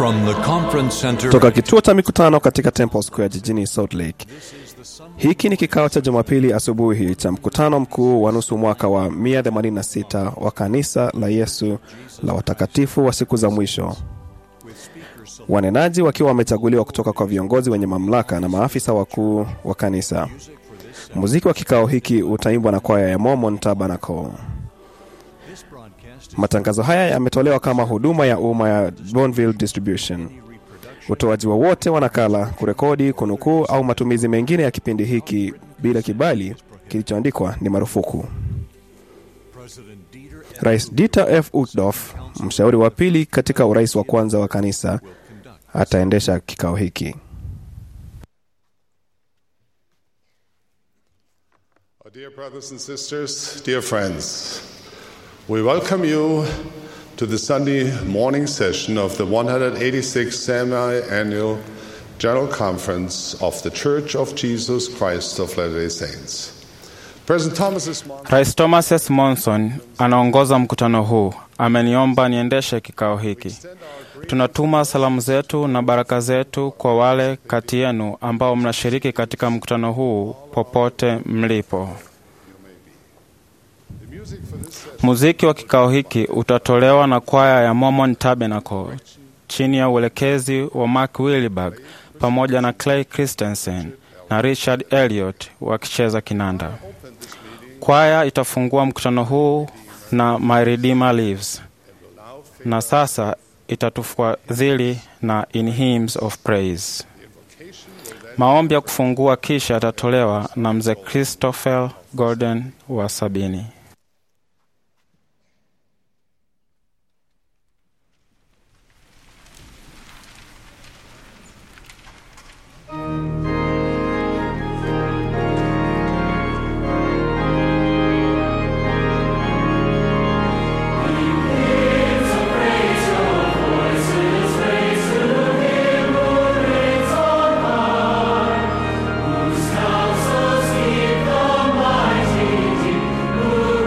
From the conference center toka kituo cha mikutano katika Temple Square jijini Salt Lake. Hiki ni kikao cha Jumapili asubuhi cha mkutano mkuu wa nusu mwaka wa 186 wa kanisa la Yesu la watakatifu wa siku za mwisho, wanenaji wakiwa wamechaguliwa kutoka kwa viongozi wenye mamlaka na maafisa wakuu wa kanisa. Muziki wa kikao hiki utaimbwa na kwaya ya Mormon Tabernacle. Matangazo haya yametolewa kama huduma ya umma ya Bonneville Distribution. Utoaji wowote wa nakala, kurekodi, kunukuu au matumizi mengine ya kipindi hiki bila kibali kilichoandikwa ni marufuku. Rais Dieter F. Uchtdorf, mshauri wa pili katika urais wa kwanza wa kanisa, ataendesha kikao hiki. Our dear brothers and sisters, dear friends, we welcome you to the Sunday morning session of the 186th semi-annual General Conference of the Church of Jesus Christ of Latter-day Saints. President Thomas S. Monson Rais Thomas S. Monson anaongoza mkutano huu. Ameniomba niendeshe kikao hiki. Tunatuma salamu zetu na baraka zetu kwa wale kati yenu ambao mnashiriki katika mkutano huu popote mlipo. Muziki wa kikao hiki utatolewa na kwaya ya Mormon Tabernacle chini ya uelekezi wa Mark Williberg pamoja na Clay Christensen na Richard Elliot wakicheza kinanda. Kwaya itafungua mkutano huu na My Redeemer Lives, na sasa itatufadhili na In Hymns of Praise. Maombi ya kufungua kisha yatatolewa na mzee Christopher Gordon wa sabini. Counsels keep the mighty deep, who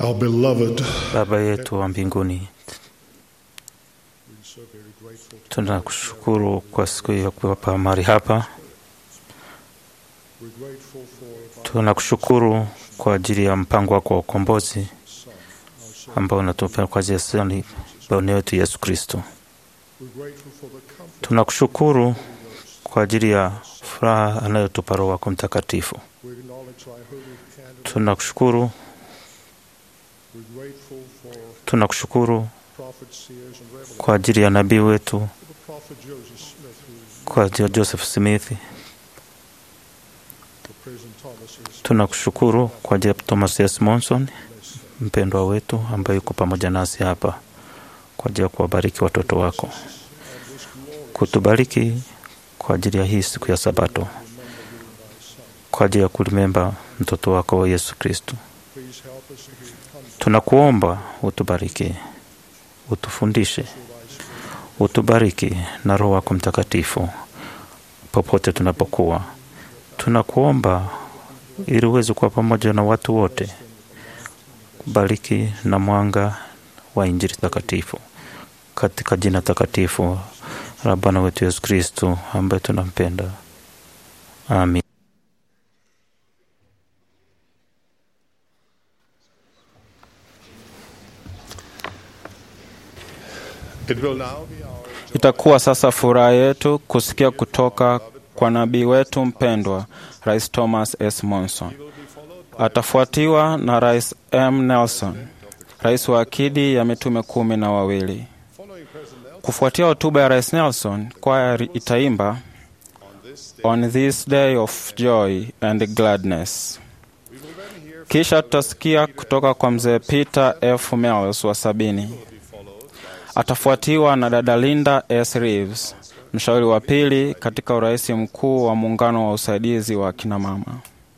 Our beloved, Baba yetu wa mbinguni, tunakushukuru kwa siku ya kuwapa mahali hapa. Tunakushukuru kwa ajili ya mpango wako wa ukombozi ambao unatupea kwa ajili ya sani Bwana wetu Yesu Kristo. Tunakushukuru kwa ajili ya furaha anayotupa Roho wako Mtakatifu. Tunakushukuru, tunakushukuru kwa ajili ya nabii wetu, kwa ajili ya Joseph Smith. Tunakushukuru kwa ajili ya Thomas S. Monson, mpendwa wetu ambaye yuko pamoja nasi hapa kwa ajili ya kuwabariki watoto wako, kutubariki kwa ajili ya hii siku ya Sabato, kwa ajili ya kulimemba mtoto wako wa Yesu Kristo. Tunakuomba utubariki, utufundishe, utubariki na Roho wako Mtakatifu popote tunapokuwa. Tunakuomba ili uweze kuwa pamoja na watu wote, bariki na mwanga wa Injili takatifu katika jina takatifu la Bwana wetu Yesu Kristo ambaye tunampenda. Amin. It will now be our Itakuwa sasa furaha yetu kusikia kutoka kwa nabii wetu mpendwa Rais Thomas S. Monson. Atafuatiwa na Rais M. Nelson, rais wa akidi ya mitume kumi na wawili. Kufuatia hotuba ya Rais Nelson, kwaya itaimba On this day of joy and gladness. Kisha tutasikia kutoka kwa mzee Peter F. Mills wa sabini. Atafuatiwa na dada Linda S. Reeves, mshauri wa pili katika urais mkuu wa muungano wa usaidizi wa kina mama.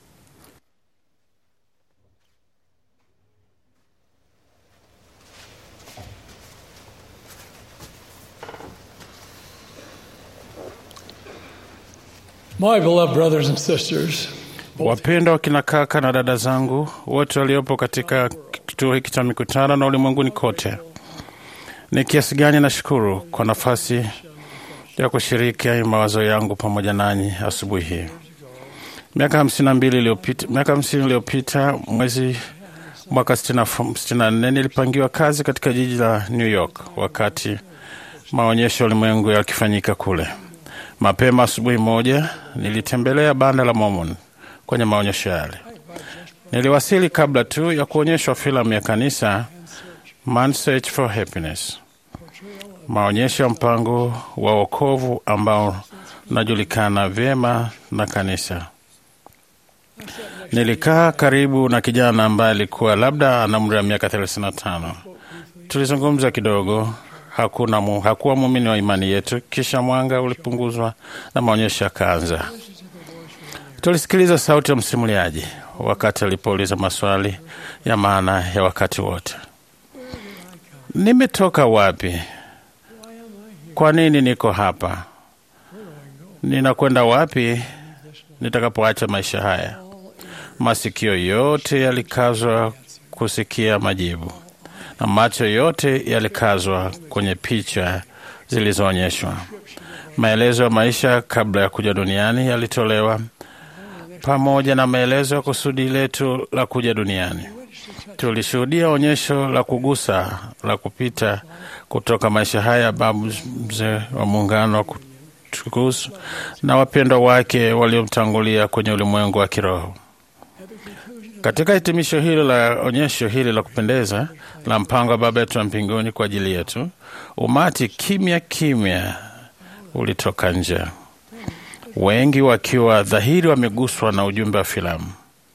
My beloved brothers and sisters, Wapendwa wakina kaka na dada zangu wote waliopo katika kituo hiki cha mikutano na ulimwenguni kote, ni kiasi gani nashukuru kwa nafasi ya kushiriki mawazo yangu pamoja nanyi asubuhi hii. Miaka hamsini na mbili iliyopita, miaka hamsini iliyopita mwezi mwaka sitini na nne nilipangiwa kazi katika jiji la New York wakati maonyesho ya ulimwengu yakifanyika kule. Mapema asubuhi moja nilitembelea banda la Mormon kwenye maonyesho yale. Niliwasili kabla tu ya kuonyeshwa filamu ya kanisa Man's Search for Happiness, maonyesho ya mpango wa wokovu ambao unajulikana vyema na kanisa. Nilikaa karibu na kijana ambaye alikuwa labda ana umri wa miaka 35. Tulizungumza kidogo. Hakuna mu, hakuwa muumini wa imani yetu. Kisha mwanga ulipunguzwa na maonyesho yakaanza. Tulisikiliza sauti ya msimuliaji wakati alipouliza maswali ya maana ya wakati wote. Nimetoka wapi? Kwa nini niko hapa? Ninakwenda wapi nitakapoacha maisha haya? Masikio yote yalikazwa kusikia majibu na macho yote yalikazwa kwenye picha zilizoonyeshwa. Maelezo ya maisha kabla ya kuja duniani yalitolewa pamoja na maelezo ya kusudi letu la kuja duniani. Tulishuhudia onyesho la kugusa la kupita kutoka maisha haya babu mzee wa muungano wa kutukusu na wapendwa wake waliomtangulia kwenye ulimwengu wa kiroho. Katika hitimisho hilo la onyesho hili la kupendeza la mpango wa Baba yetu wa mbinguni kwa ajili yetu, umati kimya kimya ulitoka nje, wengi wakiwa dhahiri wameguswa na ujumbe wa filamu.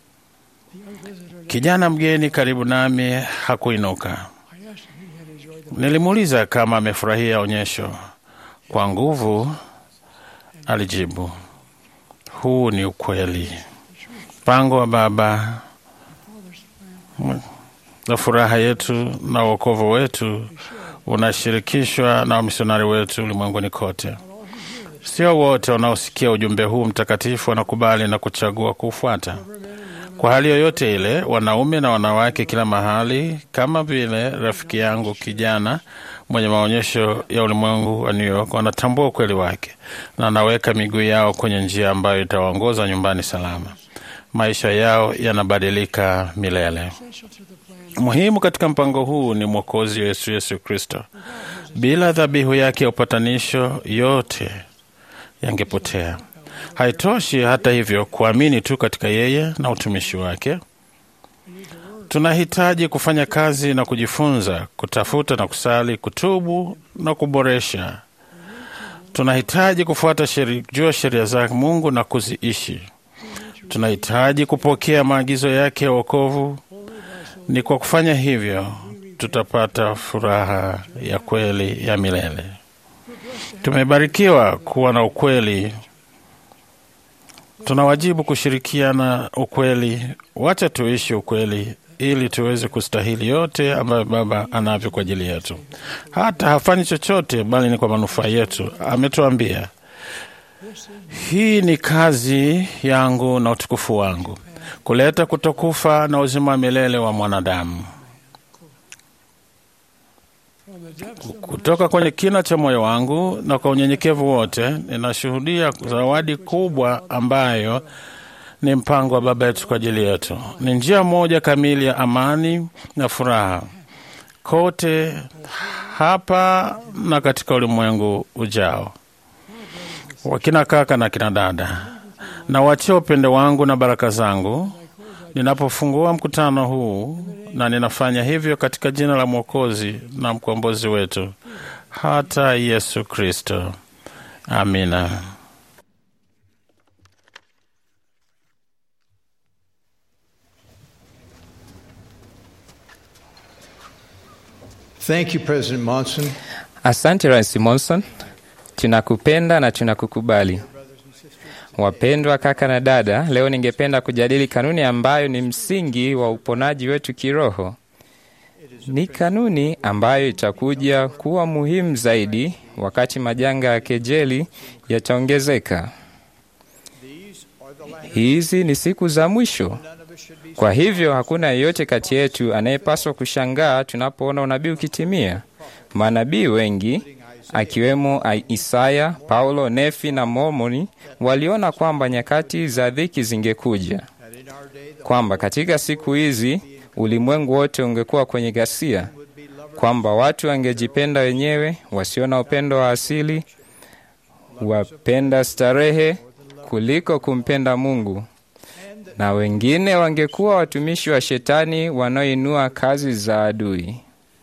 Kijana mgeni karibu nami hakuinuka. Nilimuuliza kama amefurahia onyesho. Kwa nguvu alijibu, huu ni ukweli. Mpango wa Baba na furaha yetu na uokovu wetu unashirikishwa na wamisionari wetu ulimwenguni kote. Sio wote wanaosikia ujumbe huu mtakatifu wanakubali na kuchagua kuufuata. Kwa hali yoyote ile, wanaume na wanawake kila mahali, kama vile rafiki yangu kijana mwenye maonyesho ya ulimwengu wa New York, wanatambua ukweli wake na wanaweka miguu yao kwenye njia ambayo itawaongoza nyumbani salama. Maisha yao yanabadilika milele. Muhimu katika mpango huu ni Mwokozi Yesu Yesu Kristo. Bila dhabihu yake ya upatanisho, yote yangepotea. Haitoshi hata hivyo kuamini tu katika yeye na utumishi wake. Tunahitaji kufanya kazi na kujifunza, kutafuta na kusali, kutubu na kuboresha. Tunahitaji kufuata sheri, jua sheria za Mungu na kuziishi. Tunahitaji kupokea maagizo yake ya wokovu. Ni kwa kufanya hivyo tutapata furaha ya kweli ya milele. Tumebarikiwa kuwa na ukweli tuna wajibu kushirikiana ukweli. Wacha tuishi ukweli ili tuweze kustahili yote ambayo Baba anavyo kwa ajili yetu. Hata hafanyi chochote, bali ni kwa manufaa yetu. Ametuambia, hii ni kazi yangu na utukufu wangu, kuleta kutokufa na uzima wa milele wa mwanadamu. Kutoka kwenye kina cha moyo wangu na kwa unyenyekevu wote, ninashuhudia zawadi kubwa ambayo ni mpango wa Baba yetu kwa ajili yetu. Ni njia moja kamili ya amani na furaha kote hapa na katika ulimwengu ujao. Wakina kaka na kina dada, na wachia upendo wangu na baraka zangu ninapofungua mkutano huu, na ninafanya hivyo katika jina la Mwokozi na mkombozi wetu hata Yesu Kristo. Amina. Thank you, President Monson. Asante Rais Monson, tunakupenda na tunakukubali. Wapendwa kaka na dada, leo ningependa kujadili kanuni ambayo ni msingi wa uponaji wetu kiroho. Ni kanuni ambayo itakuja kuwa muhimu zaidi wakati majanga ya kejeli yataongezeka. Hizi ni siku za mwisho. Kwa hivyo hakuna yeyote kati yetu anayepaswa kushangaa tunapoona unabii ukitimia. Manabii wengi akiwemo Isaya, Paulo, Nefi na Mormoni waliona kwamba nyakati za dhiki zingekuja, kwamba katika siku hizi ulimwengu wote ungekuwa kwenye ghasia, kwamba watu wangejipenda wenyewe, wasio na upendo wa asili, wapenda starehe kuliko kumpenda Mungu, na wengine wangekuwa watumishi wa Shetani wanaoinua kazi za adui.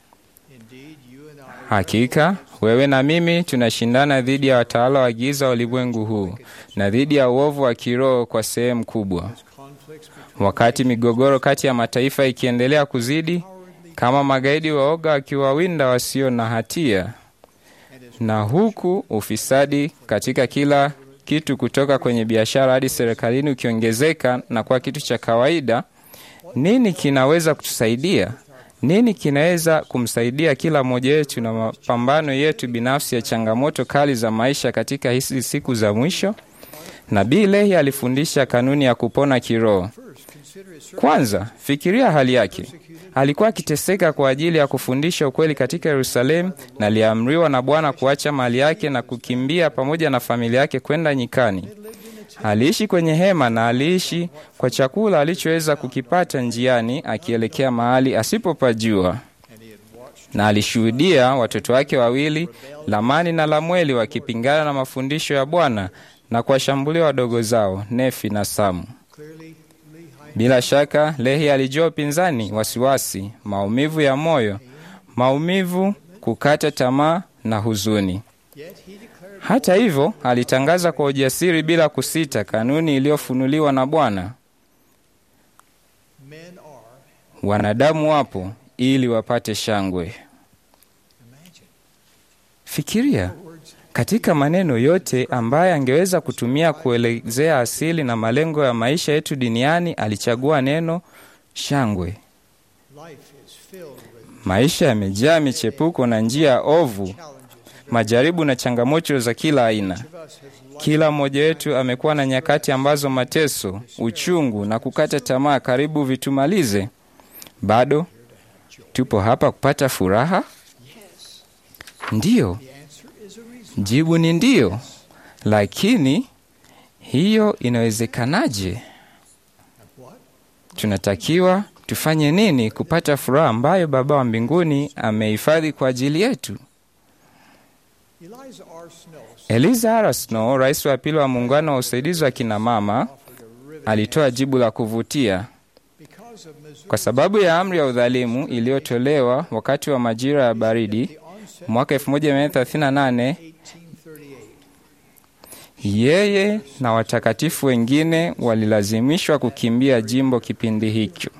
Hakika wewe na mimi tunashindana dhidi ya watawala wa giza wa ulimwengu huu na dhidi ya uovu wa kiroho kwa sehemu kubwa. Wakati migogoro kati ya mataifa ikiendelea kuzidi, kama magaidi waoga wakiwawinda wasio na hatia, na huku ufisadi katika kila kitu, kutoka kwenye biashara hadi serikalini, ukiongezeka na kuwa kitu cha kawaida, nini kinaweza kutusaidia? Nini kinaweza kumsaidia kila mmoja wetu na mapambano yetu binafsi ya changamoto kali za maisha katika hizi siku za mwisho? Nabii Lehi alifundisha kanuni ya kupona kiroho. Kwanza, fikiria hali yake. Alikuwa akiteseka kwa ajili ya kufundisha ukweli katika Yerusalemu, na aliamriwa na Bwana kuacha mali yake na kukimbia pamoja na familia yake kwenda nyikani. Aliishi kwenye hema na aliishi kwa chakula alichoweza kukipata njiani akielekea mahali asipopajua, na alishuhudia watoto wake wawili Lamani na Lamweli wakipingana na mafundisho ya Bwana na kuwashambulia wadogo zao Nefi na Samu. Bila shaka Lehi alijua upinzani, wasiwasi, maumivu ya moyo, maumivu, kukata tamaa na huzuni. Hata hivyo, alitangaza kwa ujasiri bila kusita kanuni iliyofunuliwa na Bwana: wanadamu wapo ili wapate shangwe. Fikiria katika maneno yote ambaye angeweza kutumia kuelezea asili na malengo ya maisha yetu duniani, alichagua neno shangwe. Maisha yamejaa michepuko na njia ovu, majaribu na changamoto za kila aina. Kila mmoja wetu amekuwa na nyakati ambazo mateso, uchungu na kukata tamaa karibu vitumalize. Bado tupo hapa kupata furaha? Ndiyo, jibu ni ndiyo. Lakini hiyo inawezekanaje? Tunatakiwa tufanye nini kupata furaha ambayo Baba wa mbinguni amehifadhi kwa ajili yetu? Eliza R. Snow, rais wa pili wa muungano wa usaidizi wa kina mama, alitoa jibu la kuvutia. Kwa sababu ya amri ya udhalimu iliyotolewa wakati wa majira ya baridi mwaka 1938, yeye na watakatifu wengine walilazimishwa kukimbia jimbo kipindi hicho.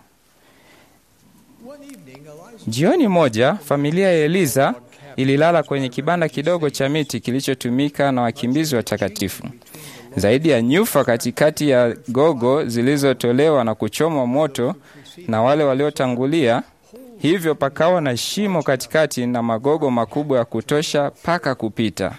Jioni moja, familia ya Eliza ililala kwenye kibanda kidogo cha miti kilichotumika na wakimbizi watakatifu. Zaidi ya nyufa katikati ya gogo zilizotolewa na kuchomwa moto na wale waliotangulia, hivyo pakawa na shimo katikati na magogo makubwa ya kutosha paka kupita.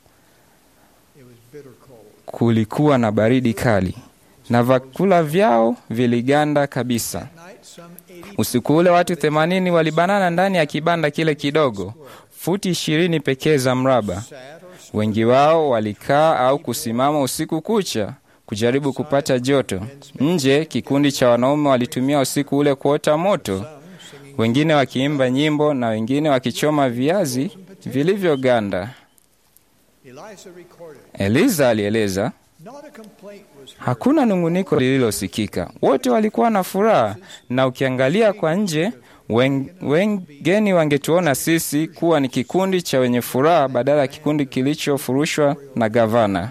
Kulikuwa na baridi kali na vyakula vyao viliganda kabisa. Usiku ule watu themanini walibanana ndani ya kibanda kile kidogo, futi ishirini pekee za mraba. Wengi wao walikaa au kusimama usiku kucha kujaribu kupata joto. Nje, kikundi cha wanaume walitumia usiku ule kuota moto, wengine wakiimba nyimbo na wengine wakichoma viazi vilivyoganda. Eliza alieleza, hakuna nunguniko lililosikika. Wote walikuwa na furaha, na ukiangalia kwa nje, wengeni wangetuona sisi kuwa ni kikundi cha wenye furaha badala ya kikundi kilichofurushwa na gavana.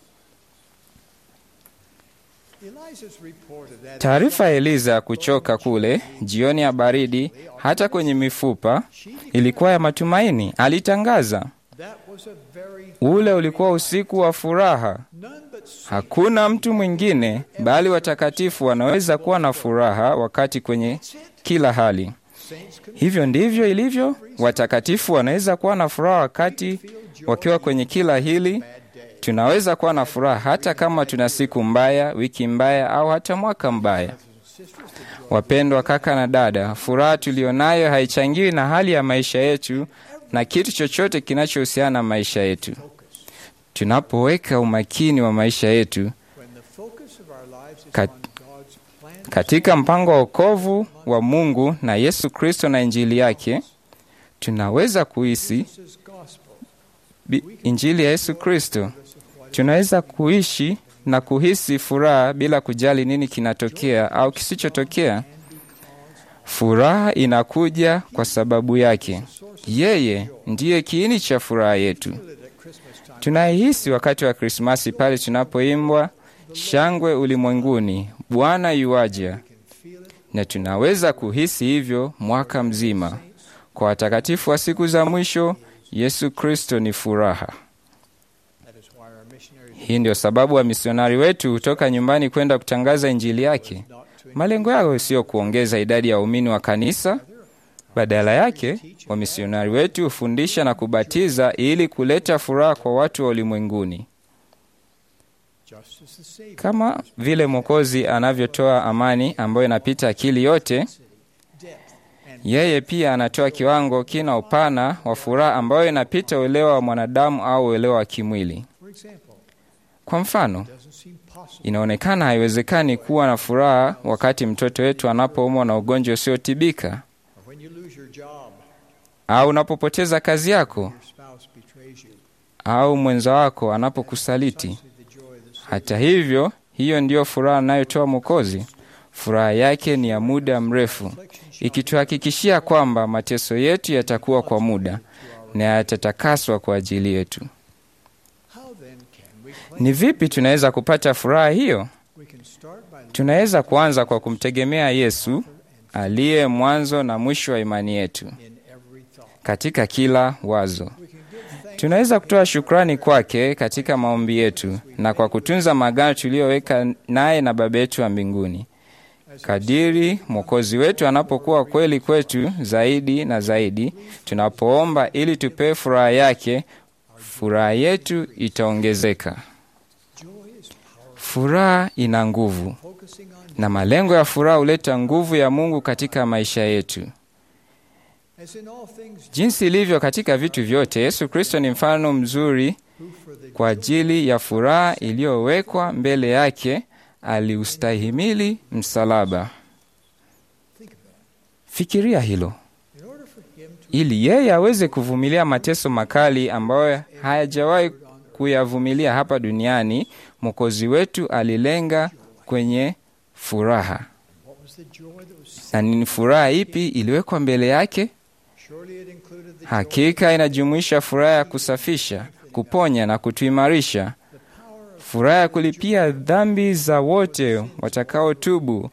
Taarifa ya Eliza ya kuchoka kule jioni ya baridi, hata kwenye mifupa, ilikuwa ya matumaini. Alitangaza, ule ulikuwa usiku wa furaha. Hakuna mtu mwingine bali watakatifu wanaweza kuwa na furaha wakati kwenye kila hali. Hivyo ndivyo ilivyo. Watakatifu wanaweza kuwa na furaha wakati wakiwa kwenye kila hili. Tunaweza kuwa na furaha hata kama tuna siku mbaya, wiki mbaya, au hata mwaka mbaya. Wapendwa kaka na dada, furaha tuliyonayo haichangiwi na hali ya maisha yetu na kitu chochote kinachohusiana na maisha yetu. Tunapoweka umakini wa maisha yetu kat, katika mpango wa wokovu wa Mungu na Yesu Kristo na Injili yake, tunaweza kuhisi Injili ya Yesu Kristo. Tunaweza kuishi na kuhisi furaha bila kujali nini kinatokea au kisichotokea. Furaha inakuja kwa sababu yake. Yeye ndiye kiini cha furaha yetu. Tunaihisi wakati wa Krismasi pale tunapoimbwa shangwe ulimwenguni, Bwana yuaja, na tunaweza kuhisi hivyo mwaka mzima. Kwa watakatifu wa siku za mwisho, Yesu Kristo ni furaha. Hii ndio sababu wamisionari wetu hutoka nyumbani kwenda kutangaza injili yake. Malengo yao sio kuongeza idadi ya waumini wa kanisa. Badala yake, wamisionari wetu hufundisha na kubatiza ili kuleta furaha kwa watu wa ulimwenguni. Kama vile Mwokozi anavyotoa amani ambayo inapita akili yote, yeye pia anatoa kiwango kina upana wa furaha ambayo inapita uelewa wa mwanadamu au uelewa wa kimwili. Kwa mfano, inaonekana haiwezekani kuwa na furaha wakati mtoto wetu anapoumwa na ugonjwa usiotibika au unapopoteza kazi yako au mwenza wako anapokusaliti. Hata hivyo, hiyo ndiyo furaha anayotoa Mwokozi. Furaha yake ni ya muda mrefu, ikituhakikishia kwamba mateso yetu yatakuwa kwa muda na yatatakaswa kwa ajili yetu. Ni vipi tunaweza kupata furaha hiyo? Tunaweza kuanza kwa kumtegemea Yesu aliye mwanzo na mwisho wa imani yetu katika kila wazo. Tunaweza kutoa shukrani kwake katika maombi yetu na kwa kutunza maagano tuliyoweka naye na Baba yetu wa mbinguni. Kadiri Mwokozi wetu anapokuwa kweli kwetu zaidi na zaidi, tunapoomba ili tupewe furaha yake, furaha yetu itaongezeka. Furaha ina nguvu, na malengo ya furaha huleta nguvu ya Mungu katika maisha yetu. Jinsi ilivyo katika vitu vyote, Yesu Kristo ni mfano mzuri kwa ajili ya furaha iliyowekwa mbele yake. Aliustahimili msalaba. Fikiria hilo. Ili yeye aweze kuvumilia mateso makali ambayo hayajawahi kuyavumilia hapa duniani, Mwokozi wetu alilenga kwenye furaha. Na ni furaha ipi iliwekwa mbele yake? Hakika inajumuisha furaha ya kusafisha, kuponya na kutuimarisha, furaha ya kulipia dhambi za wote watakaotubu,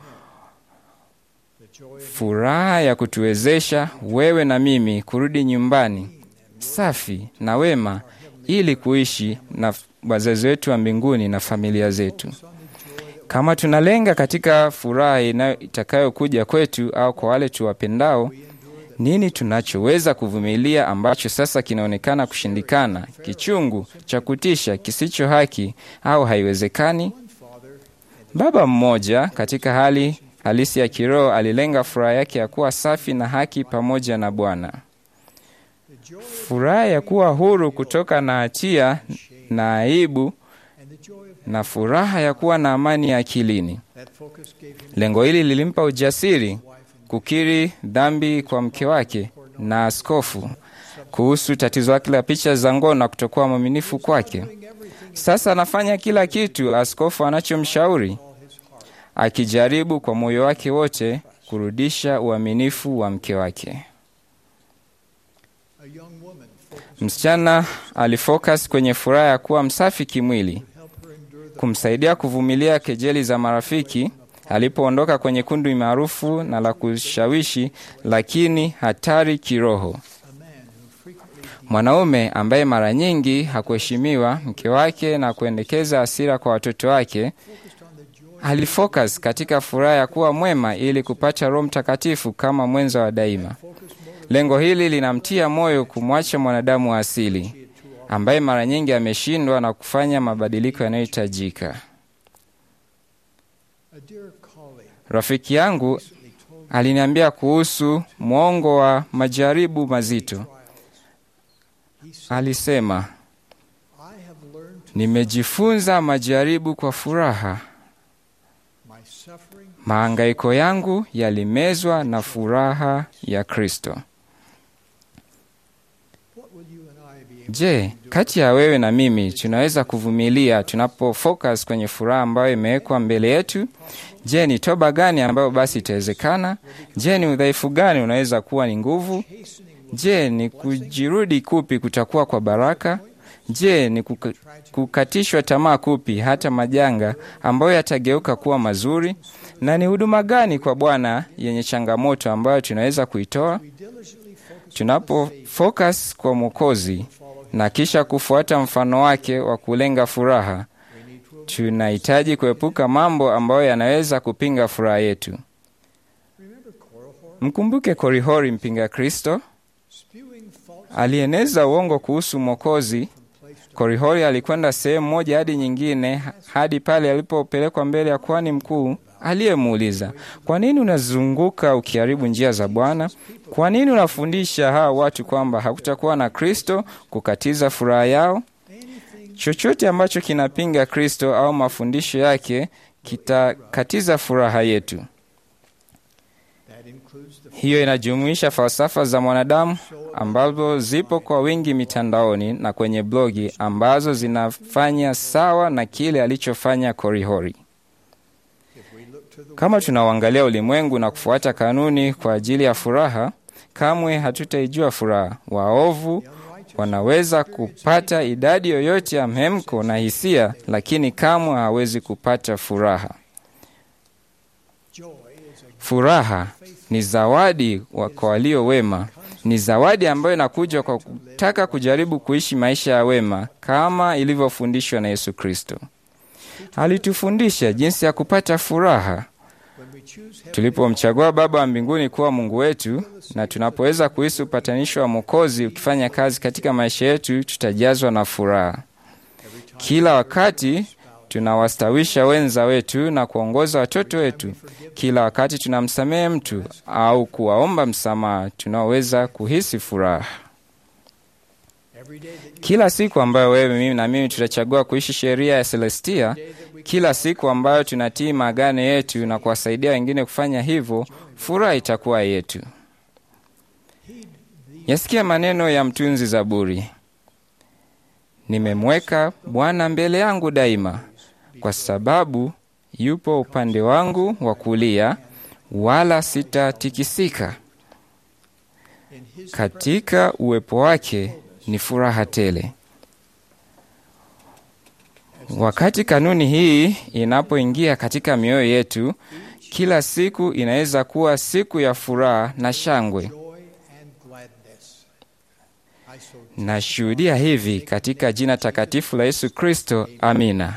furaha ya kutuwezesha wewe na mimi kurudi nyumbani safi na wema, ili kuishi na wazazi wetu wa mbinguni na familia zetu. Kama tunalenga katika furaha itakayokuja kwetu au kwa wale tuwapendao, nini tunachoweza kuvumilia ambacho sasa kinaonekana kushindikana, kichungu, cha kutisha, kisicho haki au haiwezekani? Baba mmoja katika hali halisi ya kiroho alilenga furaha yake ya kuwa safi na haki pamoja na Bwana, furaha ya kuwa huru kutoka na hatia na aibu, na furaha ya kuwa na amani ya akilini. Lengo hili lilimpa ujasiri kukiri dhambi kwa mke wake na askofu kuhusu tatizo lake la picha za ngono na kutokuwa mwaminifu kwake. Sasa anafanya kila kitu askofu anachomshauri, akijaribu kwa moyo wake wote kurudisha uaminifu wa mke wake. Msichana alifocus kwenye furaha ya kuwa msafi kimwili, kumsaidia kuvumilia kejeli za marafiki alipoondoka kwenye kundi maarufu na la kushawishi lakini hatari kiroho. Mwanaume ambaye mara nyingi hakuheshimiwa mke wake na kuendekeza hasira kwa watoto wake, alifocus katika furaha ya kuwa mwema ili kupata Roho Mtakatifu kama mwenza wa daima. Lengo hili linamtia moyo kumwacha mwanadamu wa asili ambaye mara nyingi ameshindwa na kufanya mabadiliko yanayohitajika. Rafiki yangu aliniambia kuhusu mwongo wa majaribu mazito. Alisema, nimejifunza majaribu kwa furaha. Mahangaiko yangu yalimezwa na furaha ya Kristo. Je, kati ya wewe na mimi tunaweza kuvumilia tunapofocus kwenye furaha ambayo imewekwa mbele yetu? Je, ni toba gani ambayo basi itawezekana? Je, ni udhaifu gani unaweza kuwa ni nguvu? Je, ni kujirudi kupi kutakuwa kwa baraka? Je, ni kuka, kukatishwa tamaa kupi hata majanga ambayo yatageuka kuwa mazuri? Na ni huduma gani kwa Bwana yenye changamoto ambayo tunaweza kuitoa? Tunapo focus kwa Mwokozi na kisha kufuata mfano wake wa kulenga furaha, tunahitaji kuepuka mambo ambayo yanaweza kupinga furaha yetu. Mkumbuke Korihori mpinga Kristo alieneza uongo kuhusu Mwokozi. Korihori alikwenda sehemu moja hadi nyingine hadi pale alipopelekwa mbele ya kuhani mkuu aliyemuuliza, kwa nini unazunguka ukiharibu njia za Bwana? Kwa nini unafundisha hawa watu kwamba hakutakuwa na Kristo kukatiza furaha yao? Chochote ambacho kinapinga Kristo au mafundisho yake kitakatiza furaha yetu. Hiyo inajumuisha falsafa za mwanadamu ambazo zipo kwa wingi mitandaoni na kwenye blogi ambazo zinafanya sawa na kile alichofanya Korihori. Kama tunauangalia ulimwengu na kufuata kanuni kwa ajili ya furaha, kamwe hatutaijua furaha. Waovu wanaweza kupata idadi yoyote ya mhemko na hisia, lakini kamwe hawezi kupata furaha. Furaha ni zawadi kwa walio wema, ni zawadi ambayo inakuja kwa kutaka kujaribu kuishi maisha ya wema kama ilivyofundishwa na Yesu Kristo. Alitufundisha jinsi ya kupata furaha tulipomchagua Baba wa mbinguni kuwa Mungu wetu, na tunapoweza kuhisi upatanisho wa Mwokozi ukifanya kazi katika maisha yetu, tutajazwa na furaha. Kila wakati tunawastawisha wenza wetu na kuongoza watoto wetu. Kila wakati tunamsamehe mtu au kuwaomba msamaha, tunaweza kuhisi furaha. Kila siku ambayo wewe, mimi na mimi tutachagua kuishi sheria ya Celestia, kila siku ambayo tunatii maagano yetu na kuwasaidia wengine kufanya hivyo, furaha itakuwa yetu. Yasikia maneno ya mtunzi Zaburi, nimemweka Bwana mbele yangu daima, kwa sababu yupo upande wangu wa kulia, wala sitatikisika. Katika uwepo wake ni furaha tele. Wakati kanuni hii inapoingia katika mioyo yetu, kila siku inaweza kuwa siku ya furaha na shangwe. Nashuhudia hivi katika jina takatifu la Yesu Kristo, amina.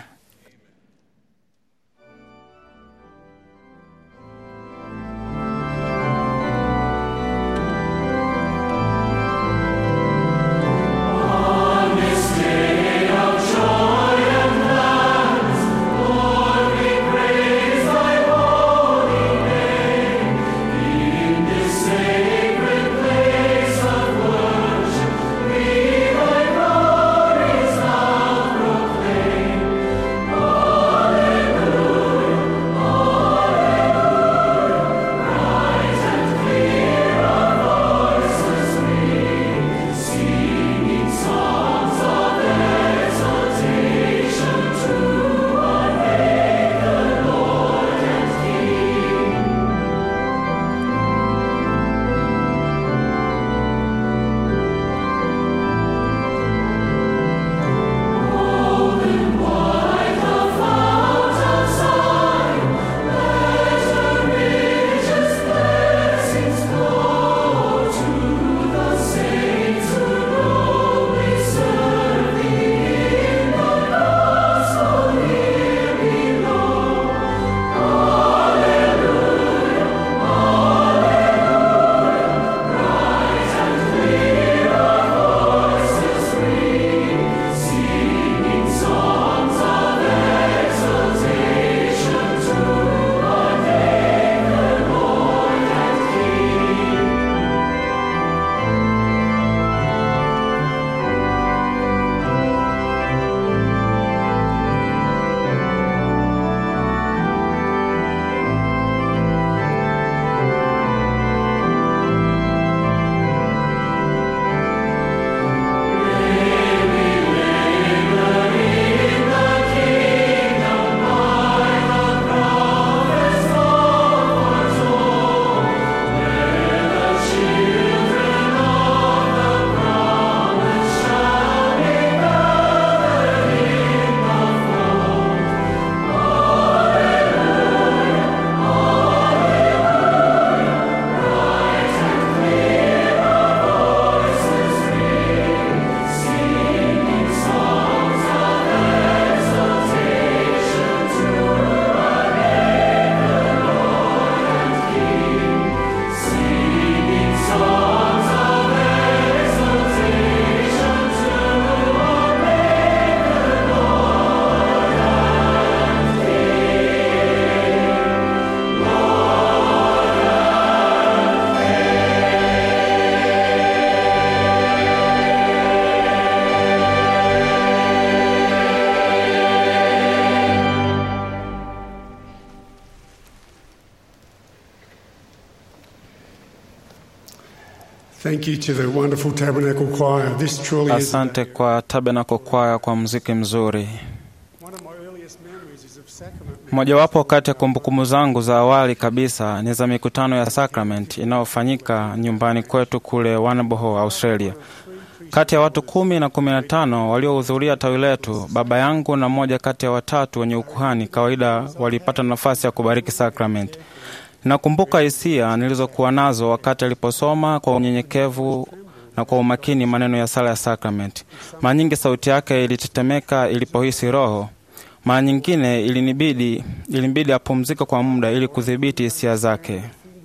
Thank you to the wonderful Tabernacle Choir. This truly is Asante kwa Tabernacle Choir kwa muziki mzuri. one of my earliest memories is of sacrament. Mojawapo kati ya kumbukumbu zangu za awali kabisa ni za mikutano ya Sacrament inayofanyika nyumbani kwetu kule Warrnambool, Australia. Kati ya watu kumi na kumi na tano waliohudhuria tawi letu, baba yangu na mmoja kati ya watatu wenye ukuhani kawaida walipata nafasi ya kubariki Sacrament. Nakumbuka hisia nilizokuwa nazo wakati aliposoma kwa unyenyekevu na kwa umakini maneno ya sala ya Sacrament. Mara nyingi sauti yake ilitetemeka ilipohisi Roho. Mara nyingine ilinibidi ilinibidi apumzike kwa muda ili kudhibiti hisia zake.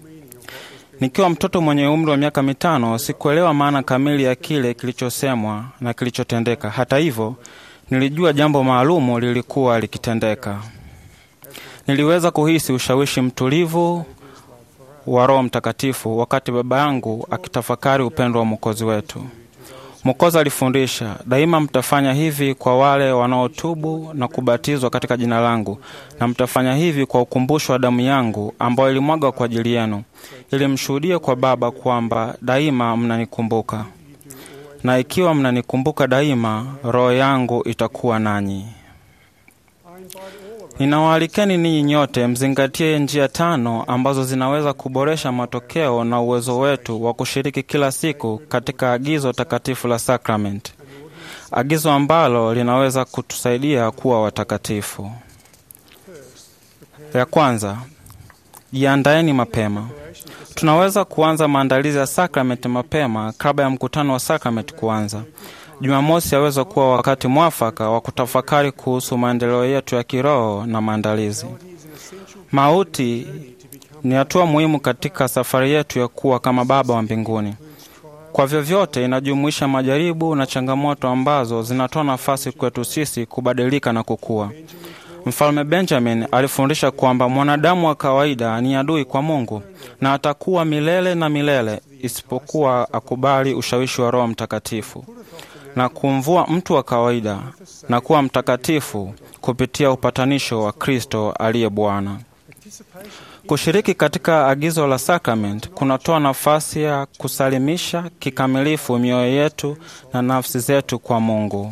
Nikiwa mtoto mwenye umri wa miaka mitano, sikuelewa maana kamili ya kile kilichosemwa na kilichotendeka. Hata hivyo, Nilijua jambo maalumu lilikuwa likitendeka. Niliweza kuhisi ushawishi mtulivu wa Roho Mtakatifu wakati baba yangu akitafakari upendo wa Mwokozi wetu. Mwokozi alifundisha, daima mtafanya hivi kwa wale wanaotubu na kubatizwa katika jina langu, na mtafanya hivi kwa ukumbusho wa damu yangu ambayo ilimwaga kwa ajili yenu, ili mshuhudie kwa Baba kwamba daima mnanikumbuka. Na ikiwa mnanikumbuka daima, roho yangu itakuwa nanyi. Ninawaalikeni ninyi nyote mzingatie njia tano ambazo zinaweza kuboresha matokeo na uwezo wetu wa kushiriki kila siku katika agizo takatifu la sakramenti, agizo ambalo linaweza kutusaidia kuwa watakatifu. Ya kwanza, jiandaeni mapema. Tunaweza kuanza maandalizi ya sakramenti mapema kabla ya mkutano wa sakramenti kuanza. Jumamosi yaweza kuwa wakati mwafaka wa kutafakari kuhusu maendeleo yetu ya kiroho na maandalizi. Mauti ni hatua muhimu katika safari yetu ya kuwa kama Baba wa mbinguni. Kwa vyovyote, inajumuisha majaribu na changamoto ambazo zinatoa nafasi kwetu sisi kubadilika na kukua. Mfalme Benjamin alifundisha kwamba mwanadamu wa kawaida ni adui kwa Mungu na atakuwa milele na milele isipokuwa akubali ushawishi wa Roho Mtakatifu na kumvua mtu wa kawaida na kuwa mtakatifu kupitia upatanisho wa Kristo aliye Bwana. Kushiriki katika agizo la sakramenti kunatoa nafasi ya kusalimisha kikamilifu mioyo yetu na nafsi zetu kwa Mungu.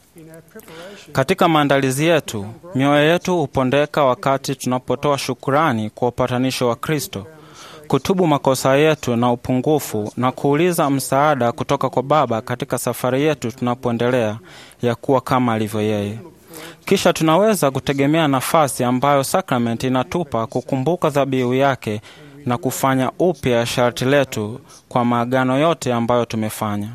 Katika maandalizi yetu, mioyo yetu hupondeka wakati tunapotoa shukurani kwa upatanisho wa Kristo, kutubu makosa yetu na upungufu na kuuliza msaada kutoka kwa Baba katika safari yetu tunapoendelea ya kuwa kama alivyo yeye. Kisha tunaweza kutegemea nafasi ambayo sakramenti inatupa kukumbuka dhabihu yake na kufanya upya sharti letu kwa maagano yote ambayo tumefanya.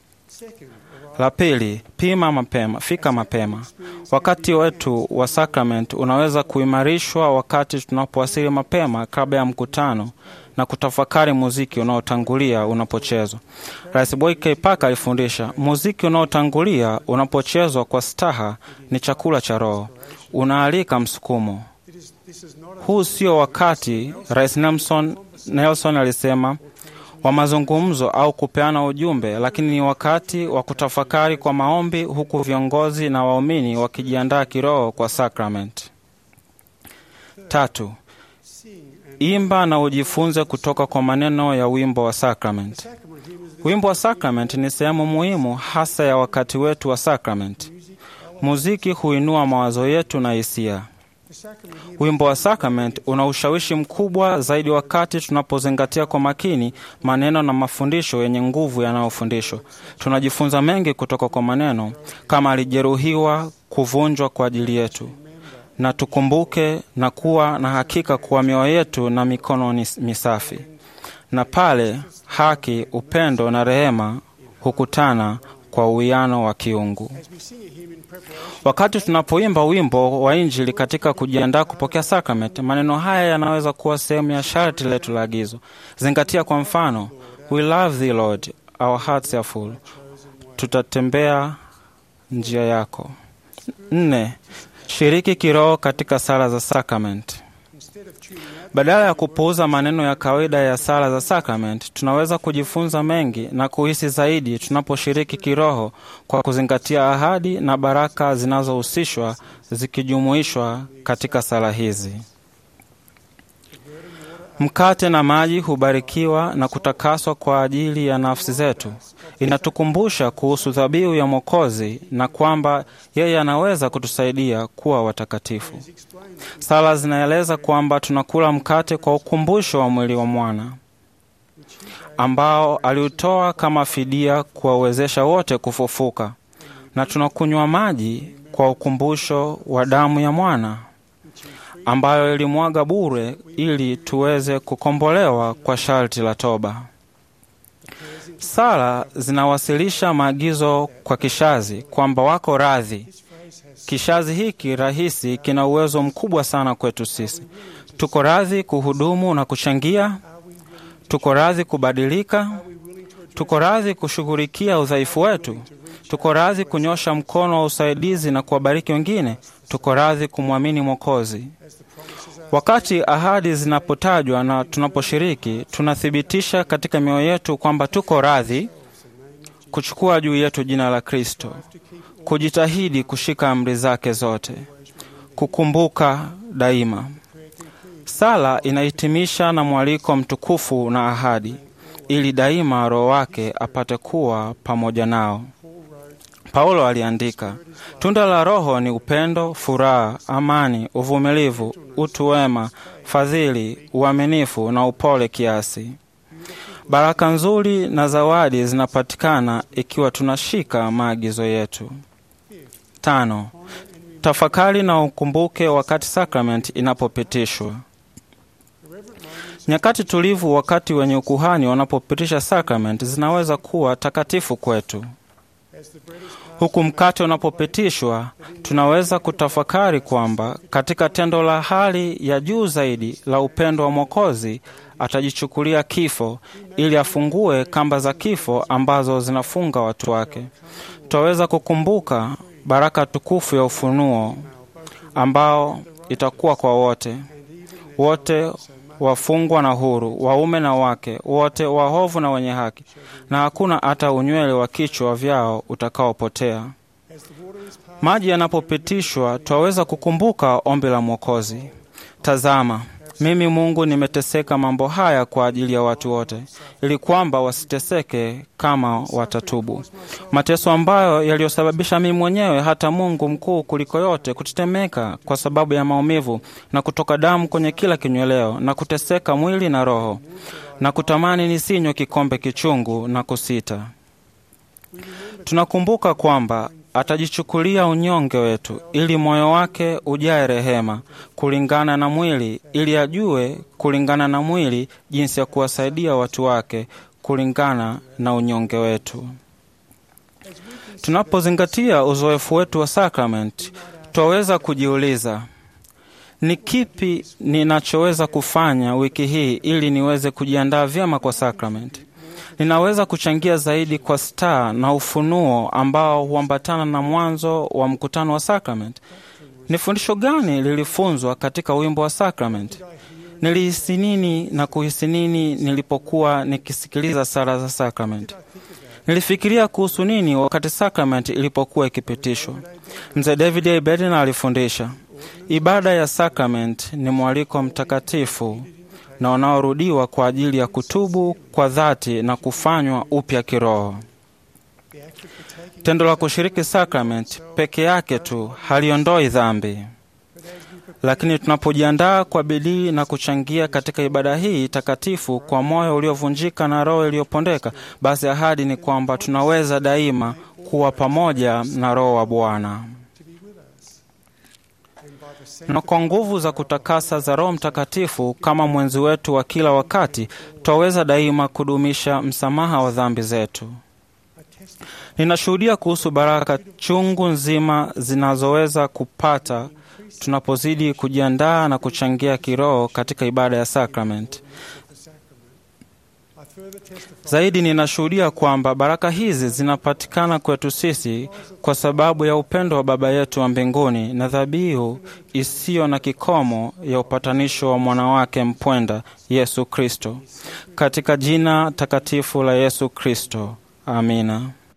La pili, pima mapema, fika mapema. Wakati wetu wa sakramenti unaweza kuimarishwa wakati tunapowasili mapema kabla ya mkutano na kutafakari muziki unaotangulia unapochezwa. Rais Boy K. Parker alifundisha, muziki unaotangulia unapochezwa kwa staha ni chakula cha roho, unaalika msukumo. Huu sio wakati, Rais Nelson, Nelson alisema wa mazungumzo au kupeana ujumbe, lakini ni wakati wa kutafakari kwa maombi, huku viongozi na waumini wakijiandaa kiroho kwa sakramenti. Tatu, imba na ujifunze kutoka kwa maneno ya wimbo wa sakramenti. Wimbo wa sakramenti ni sehemu muhimu hasa ya wakati wetu wa sakramenti. Muziki huinua mawazo yetu na hisia. Wimbo wa sakramenti una ushawishi mkubwa zaidi wakati tunapozingatia kwa makini maneno na mafundisho yenye nguvu yanayofundishwa. Tunajifunza mengi kutoka kwa maneno kama alijeruhiwa, kuvunjwa kwa ajili yetu, na tukumbuke na kuwa na hakika kuwa mioyo yetu na mikono ni misafi, na pale haki, upendo na rehema hukutana kwa uwiano wa kiungu. Wakati tunapoimba wimbo wa Injili katika kujiandaa kupokea sakramenti, maneno haya yanaweza kuwa sehemu ya sharti letu la agizo. Zingatia kwa mfano, we love thee Lord, our hearts are full. Tutatembea njia yako. Nne, shiriki kiroho katika sala za sakramenti. Badala ya kupuuza maneno ya kawaida ya sala za sakramenti, tunaweza kujifunza mengi na kuhisi zaidi tunaposhiriki kiroho kwa kuzingatia ahadi na baraka zinazohusishwa zikijumuishwa katika sala hizi. Mkate na maji hubarikiwa na kutakaswa kwa ajili ya nafsi zetu. Inatukumbusha kuhusu dhabihu ya Mwokozi na kwamba yeye anaweza kutusaidia kuwa watakatifu. Sala zinaeleza kwamba tunakula mkate kwa ukumbusho wa mwili wa mwana ambao aliutoa kama fidia kuwawezesha wote kufufuka, na tunakunywa maji kwa ukumbusho wa damu ya mwana ambayo ilimwaga bure ili tuweze kukombolewa kwa sharti la toba. Sala zinawasilisha maagizo kwa kishazi kwamba wako radhi. Kishazi hiki rahisi kina uwezo mkubwa sana kwetu sisi. Tuko radhi kuhudumu na kuchangia, tuko radhi kubadilika, tuko radhi kushughulikia udhaifu wetu, Tuko radhi kunyosha mkono wa usaidizi na kuwabariki wengine. Tuko radhi kumwamini Mwokozi. Wakati ahadi zinapotajwa na tunaposhiriki, tunathibitisha katika mioyo yetu kwamba tuko radhi kuchukua juu yetu jina la Kristo, kujitahidi kushika amri zake zote, kukumbuka daima. Sala inahitimisha na mwaliko mtukufu na ahadi, ili daima Roho wake apate kuwa pamoja nao. Paulo aliandika, tunda la Roho ni upendo, furaha, amani, uvumilivu, utu wema, fadhili, uaminifu na upole kiasi. Baraka nzuri na zawadi zinapatikana ikiwa tunashika maagizo yetu. Tano, tafakari na ukumbuke wakati sakramenti inapopitishwa. Nyakati tulivu wakati wenye ukuhani wanapopitisha sakramenti zinaweza kuwa takatifu kwetu. Huku mkate unapopitishwa, tunaweza kutafakari kwamba katika tendo la hali ya juu zaidi la upendo wa Mwokozi atajichukulia kifo ili afungue kamba za kifo ambazo zinafunga watu wake. Twaweza kukumbuka baraka tukufu ya ufunuo ambao itakuwa kwa wote wote wafungwa na huru, waume na wake, wote wahovu na wenye haki, na hakuna hata unywele wa kichwa vyao utakaopotea. Maji yanapopitishwa, twaweza kukumbuka ombi la Mwokozi: Tazama, mimi Mungu nimeteseka mambo haya kwa ajili ya watu wote, ili kwamba wasiteseke kama watatubu. Mateso ambayo yaliyosababisha mimi mwenyewe hata Mungu mkuu kuliko yote kutetemeka kwa sababu ya maumivu na kutoka damu kwenye kila kinyweleo na kuteseka mwili na roho na kutamani nisinywe kikombe kichungu na kusita. Tunakumbuka kwamba atajichukulia unyonge wetu ili moyo wake ujae rehema kulingana na mwili, ili ajue kulingana na mwili jinsi ya kuwasaidia watu wake kulingana na unyonge wetu. Tunapozingatia uzoefu wetu wa sakramenti, twaweza kujiuliza ni kipi ninachoweza kufanya wiki hii ili niweze kujiandaa vyema kwa sakramenti. Ninaweza kuchangia zaidi kwa staa na ufunuo ambao huambatana na mwanzo wa mkutano wa sakramenti. Ni fundisho gani lilifunzwa katika wimbo wa sakramenti? Nilihisi nini na kuhisi nini nilipokuwa nikisikiliza sala za sakramenti? Nilifikiria kuhusu nini wakati sakramenti ilipokuwa ikipitishwa? Mzee David A. Bednar alifundisha ibada ya sakramenti ni mwaliko mtakatifu na unaorudiwa kwa ajili ya kutubu kwa dhati na kufanywa upya kiroho. Tendo la kushiriki sakramenti peke yake tu haliondoi dhambi, lakini tunapojiandaa kwa bidii na kuchangia katika ibada hii takatifu kwa moyo uliovunjika na roho iliyopondeka, basi ahadi ni kwamba tunaweza daima kuwa pamoja na Roho wa Bwana na kwa nguvu za kutakasa za Roho Mtakatifu kama mwenzi wetu wa kila wakati, twaweza daima kudumisha msamaha wa dhambi zetu. Ninashuhudia kuhusu baraka chungu nzima zinazoweza kupata tunapozidi kujiandaa na kuchangia kiroho katika ibada ya sakramenti. Zaidi ninashuhudia kwamba baraka hizi zinapatikana kwetu sisi kwa sababu ya upendo wa Baba yetu wa mbinguni na dhabihu isiyo na kikomo ya upatanisho wa mwana wake mpwenda Yesu Kristo. Katika jina takatifu la Yesu Kristo, amina.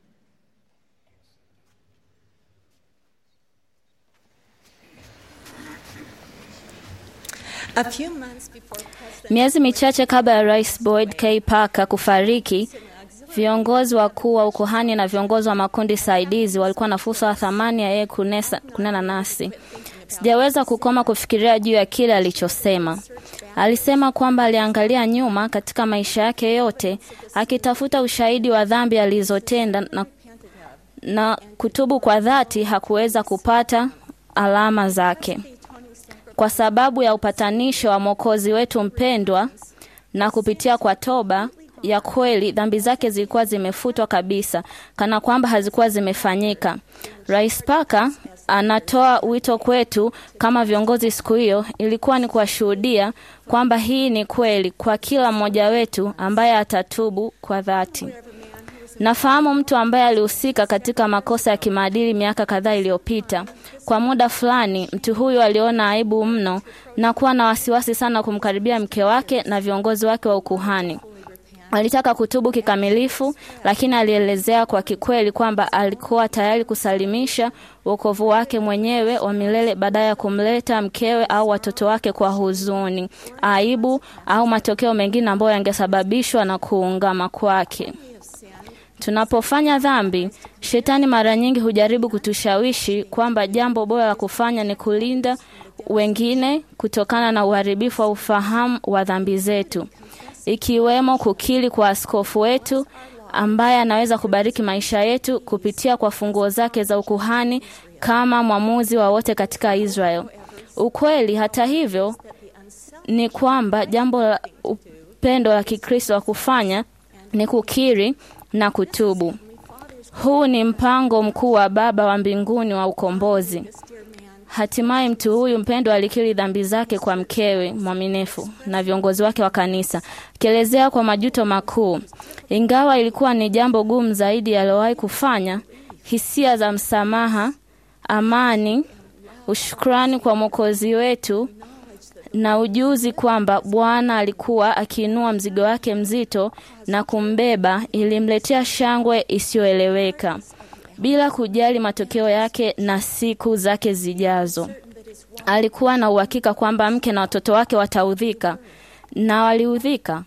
Miezi michache kabla ya Rais Boyd K. Parker kufariki, viongozi wakuu wa ukuhani na viongozi wa makundi saidizi walikuwa na fursa ya thamani ya yeye kunena nasi. Sijaweza kukoma kufikiria juu ya kile alichosema. Alisema kwamba aliangalia nyuma katika maisha yake yote akitafuta ushahidi wa dhambi alizotenda na, na kutubu kwa dhati hakuweza kupata alama zake kwa sababu ya upatanisho wa Mwokozi wetu mpendwa na kupitia kwa toba ya kweli, dhambi zake zilikuwa zimefutwa kabisa, kana kwamba hazikuwa zimefanyika. Rais Parker anatoa wito kwetu kama viongozi siku hiyo, ilikuwa ni kuwashuhudia kwamba hii ni kweli kwa kila mmoja wetu ambaye atatubu kwa dhati. Nafahamu mtu ambaye alihusika katika makosa ya kimaadili miaka kadhaa iliyopita. Kwa muda fulani, mtu huyu aliona aibu mno na kuwa na wasiwasi sana kumkaribia mke wake na viongozi wake wa ukuhani. Alitaka kutubu kikamilifu, lakini alielezea kwa kikweli kwamba alikuwa tayari kusalimisha wokovu wake mwenyewe wa milele badala ya kumleta mkewe au watoto wake kwa huzuni, aibu au matokeo mengine ambayo yangesababishwa na kuungama kwake. Tunapofanya dhambi, shetani mara nyingi hujaribu kutushawishi kwamba jambo bora la kufanya ni kulinda wengine kutokana na uharibifu wa ufahamu wa dhambi zetu, ikiwemo kukiri kwa askofu wetu ambaye anaweza kubariki maisha yetu kupitia kwa funguo zake za ukuhani kama mwamuzi wa wote katika Israel. Ukweli hata hivyo ni kwamba jambo la upendo la Kikristo wa kufanya ni kukiri na kutubu. Huu ni mpango mkuu wa Baba wa mbinguni wa ukombozi. Hatimaye mtu huyu mpendwa alikiri dhambi zake kwa mkewe mwaminifu na viongozi wake wa kanisa, akielezea kwa majuto makuu. Ingawa ilikuwa ni jambo gumu zaidi aliyowahi kufanya, hisia za msamaha, amani, ushukrani kwa Mwokozi wetu na ujuzi kwamba Bwana alikuwa akiinua mzigo wake mzito na kumbeba ilimletea shangwe isiyoeleweka bila kujali matokeo yake na siku zake zijazo. Alikuwa na uhakika kwamba mke na watoto wake wataudhika na waliudhika,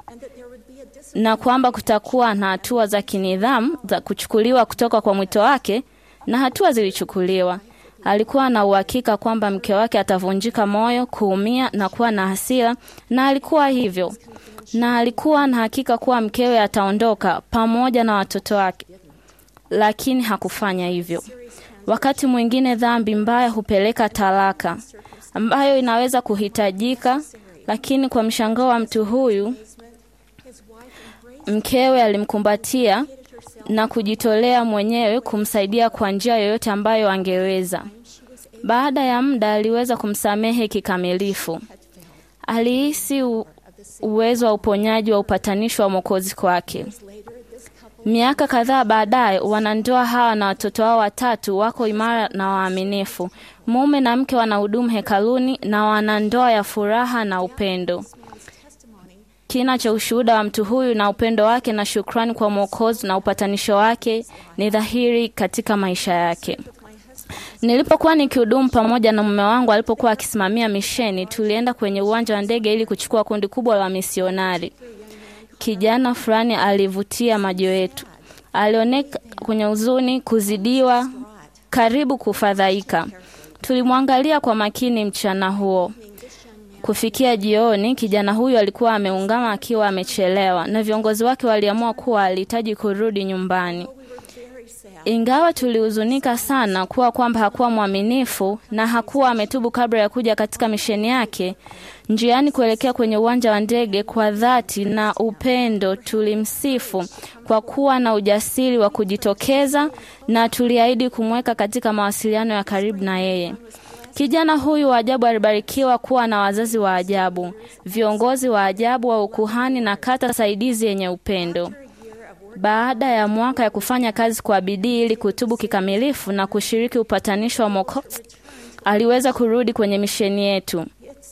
na kwamba kutakuwa na hatua za kinidhamu za kuchukuliwa kutoka kwa mwito wake, na hatua zilichukuliwa. Alikuwa na uhakika kwamba mke wake atavunjika moyo, kuumia na kuwa na hasira, na alikuwa hivyo, na alikuwa na hakika kuwa mkewe ataondoka pamoja na watoto wake, lakini hakufanya hivyo. Wakati mwingine dhambi mbaya hupeleka talaka ambayo inaweza kuhitajika, lakini kwa mshangao wa mtu huyu, mkewe alimkumbatia na kujitolea mwenyewe kumsaidia kwa njia yoyote ambayo angeweza. Baada ya muda, aliweza kumsamehe kikamilifu. Alihisi u- uwezo wa uponyaji wa upatanisho wa Mwokozi kwake. Miaka kadhaa baadaye, wanandoa hawa na watoto wao watatu wako imara na waaminifu. Mume na mke wanahudumu hekaluni na wanandoa ya furaha na upendo. Kina cha ushuhuda wa mtu huyu na upendo wake na shukrani kwa Mwokozi na upatanisho wake ni dhahiri katika maisha yake. Nilipokuwa nikihudumu pamoja na mume wangu alipokuwa akisimamia misheni, tulienda kwenye uwanja wa ndege ili kuchukua kundi kubwa la misionari. Kijana fulani alivutia macho yetu. Alioneka kwenye huzuni, kuzidiwa, karibu kufadhaika. Tulimwangalia kwa makini mchana huo. Kufikia jioni, kijana huyu alikuwa ameungama akiwa amechelewa, na viongozi wake waliamua kuwa alihitaji kurudi nyumbani. Ingawa tulihuzunika sana kuwa kwamba hakuwa mwaminifu na hakuwa ametubu kabla ya kuja katika misheni yake, njiani kuelekea kwenye uwanja wa ndege, kwa dhati na upendo tulimsifu kwa kuwa na ujasiri wa kujitokeza na tuliahidi kumweka katika mawasiliano ya karibu na yeye. Kijana huyu wa ajabu alibarikiwa kuwa na wazazi wa ajabu, viongozi wa ajabu wa ukuhani na kata saidizi yenye upendo. Baada ya mwaka ya kufanya kazi kwa bidii ili kutubu kikamilifu na kushiriki upatanisho wa Mwokozi, aliweza kurudi kwenye misheni yetu.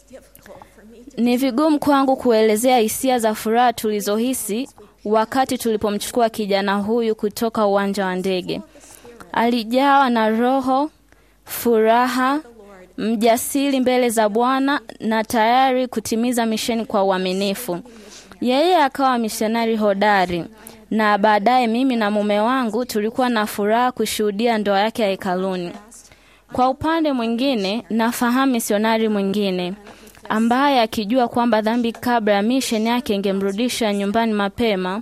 Ni vigumu kwangu kuelezea hisia za furaha tulizohisi wakati tulipomchukua kijana huyu kutoka uwanja wa ndege. Alijawa na roho, furaha, mjasiri mbele za Bwana na tayari kutimiza misheni kwa uaminifu. Yeye akawa misionari hodari na baadaye mimi na mume wangu tulikuwa na furaha kushuhudia ndoa yake ya hekaluni. Kwa upande mwingine, nafahamu misionari mwingine ambaye akijua kwamba dhambi kabla ya misheni yake ingemrudisha nyumbani mapema,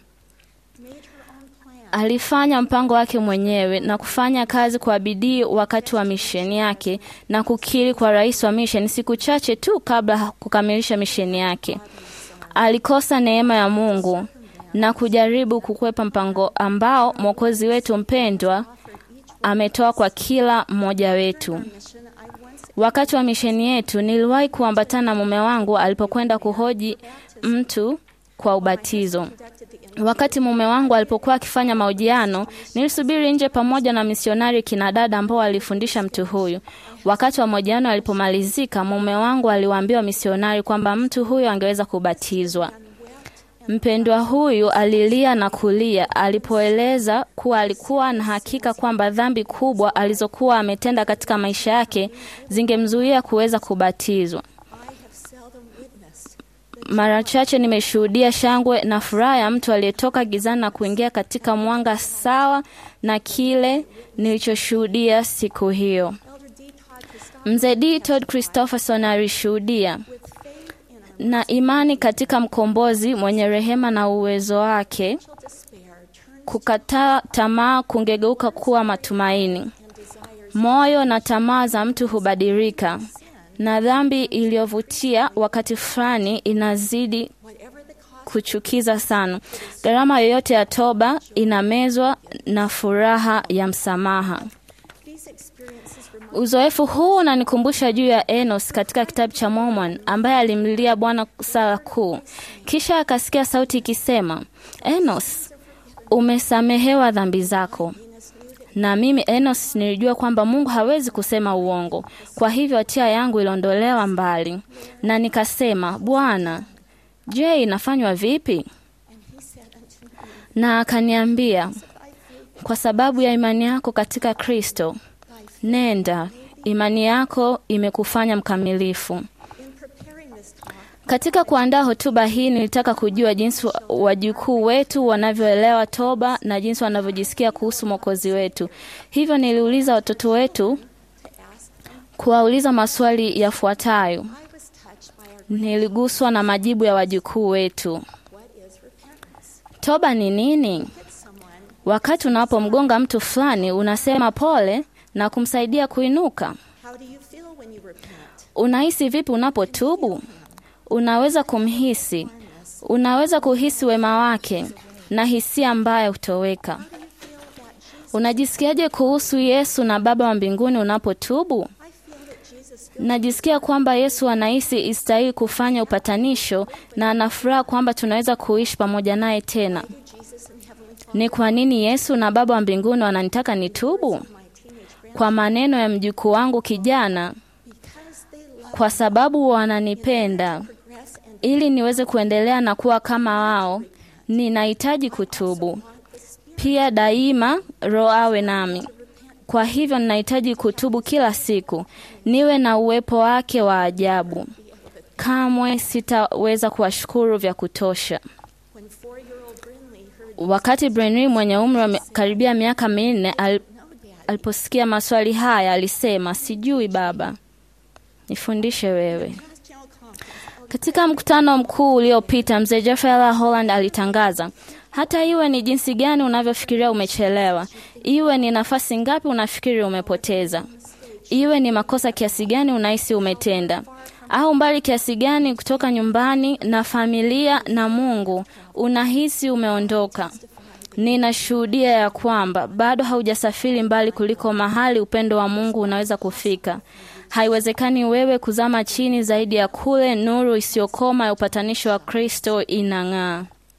alifanya mpango wake mwenyewe na kufanya kazi kwa bidii wakati wa misheni yake na kukiri kwa rais wa misheni siku chache tu kabla kukamilisha misheni yake. Alikosa neema ya Mungu na kujaribu kukwepa mpango ambao Mwokozi wetu mpendwa ametoa kwa kila mmoja wetu. Wakati wa misheni yetu, niliwahi kuambatana na mume wangu alipokwenda kuhoji mtu kwa ubatizo. Wakati mume wangu alipokuwa akifanya mahojiano, nilisubiri nje pamoja na misionari kinadada ambao walifundisha mtu huyu. Wakati wa mahojiano alipomalizika, mume wangu aliwaambia misionari kwamba mtu huyu angeweza kubatizwa. Mpendwa huyu alilia na kulia alipoeleza kuwa alikuwa na hakika kwamba dhambi kubwa alizokuwa ametenda katika maisha yake zingemzuia kuweza kubatizwa. Mara chache nimeshuhudia shangwe na furaha ya mtu aliyetoka gizani na kuingia katika mwanga sawa na kile nilichoshuhudia siku hiyo. Mzee D. Todd Christopherson alishuhudia na imani katika mkombozi mwenye rehema na uwezo wake, kukataa tamaa kungegeuka kuwa matumaini. Moyo na tamaa za mtu hubadilika, na dhambi iliyovutia wakati fulani inazidi kuchukiza sana. Gharama yoyote ya toba inamezwa na furaha ya msamaha. Uzoefu huu unanikumbusha juu ya Enos katika kitabu cha Mormon ambaye alimlilia Bwana sala kuu, kisha akasikia sauti ikisema, Enos, umesamehewa dhambi zako. Na mimi Enos nilijua kwamba Mungu hawezi kusema uongo, kwa hivyo hatia yangu iliondolewa mbali, na nikasema, Bwana, je, inafanywa vipi? Na akaniambia, kwa sababu ya imani yako katika Kristo, nenda, imani yako imekufanya mkamilifu. Katika kuandaa hotuba hii nilitaka kujua jinsi wajukuu wetu wanavyoelewa toba na jinsi wanavyojisikia kuhusu Mwokozi wetu. Hivyo niliuliza watoto wetu kuwauliza maswali yafuatayo. Niliguswa na majibu ya wajukuu wetu. Toba ni nini? Wakati unapomgonga mtu fulani, unasema pole na kumsaidia kuinuka. Unahisi vipi unapotubu? Unaweza kumhisi, unaweza kuhisi wema wake na hisia mbaya hutoweka. Unajisikiaje kuhusu Yesu na Baba wa mbinguni unapotubu? Najisikia kwamba Yesu anahisi istahili kufanya upatanisho na anafuraha kwamba tunaweza kuishi pamoja naye tena. Ni kwa nini Yesu na Baba wa mbinguni wananitaka nitubu? Kwa maneno ya mjukuu wangu kijana, kwa sababu wananipenda ili niweze kuendelea na kuwa kama wao, ninahitaji kutubu. Pia daima Roho awe nami. Kwa hivyo ninahitaji kutubu kila siku, niwe na uwepo wake wa ajabu. Kamwe sitaweza kuwashukuru vya kutosha. Wakati Brenry mwenye umri wa karibia miaka minne al, aliposikia maswali haya alisema, sijui baba, nifundishe wewe. Katika mkutano mkuu uliopita, mzee Jeffrey L. Holland alitangaza, hata iwe ni jinsi gani unavyofikiria umechelewa, iwe ni nafasi ngapi unafikiri umepoteza, iwe ni makosa kiasi gani unahisi umetenda, au mbali kiasi gani kutoka nyumbani na familia na Mungu unahisi umeondoka, ninashuhudia ya kwamba bado haujasafiri mbali kuliko mahali upendo wa Mungu unaweza kufika. Haiwezekani wewe kuzama chini zaidi ya kule nuru isiyokoma ya upatanisho wa Kristo inang'aa.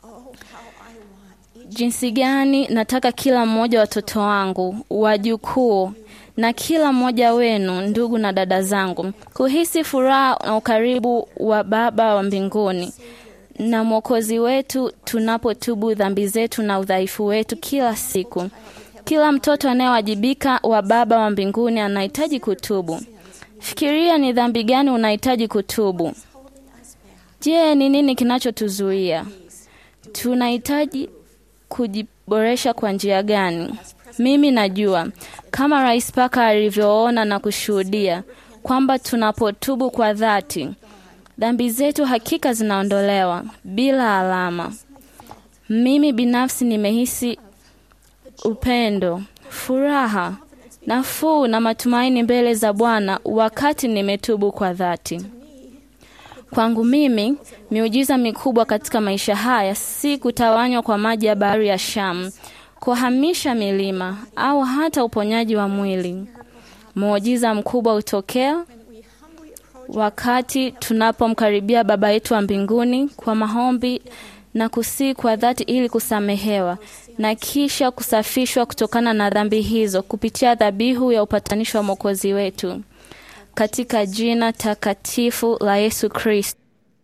Jinsi gani nataka kila mmoja watoto wangu, wajukuu na kila mmoja wenu, ndugu na dada zangu, kuhisi furaha na ukaribu wa Baba wa mbinguni na Mwokozi wetu tunapotubu dhambi zetu na udhaifu wetu kila siku. Kila mtoto anayewajibika wa Baba wa mbinguni anahitaji kutubu. Fikiria ni dhambi gani unahitaji kutubu. Je, ni nini kinachotuzuia? Tunahitaji kujiboresha kwa njia gani? Mimi najua kama Rais Paka alivyoona na kushuhudia kwamba tunapotubu kwa dhati, dhambi zetu hakika zinaondolewa bila alama. Mimi binafsi nimehisi upendo, furaha, nafuu na matumaini mbele za Bwana wakati nimetubu kwa dhati. Kwangu mimi, miujiza mikubwa katika maisha haya si kutawanywa kwa maji ya bahari ya Shamu, kuhamisha milima au hata uponyaji wa mwili. Muujiza mkubwa hutokea wakati tunapomkaribia Baba yetu wa mbinguni kwa maombi na kusii kwa dhati ili kusamehewa na kisha kusafishwa kutokana na dhambi hizo kupitia dhabihu ya upatanisho wa Mwokozi wetu katika jina takatifu la Yesu Kristo.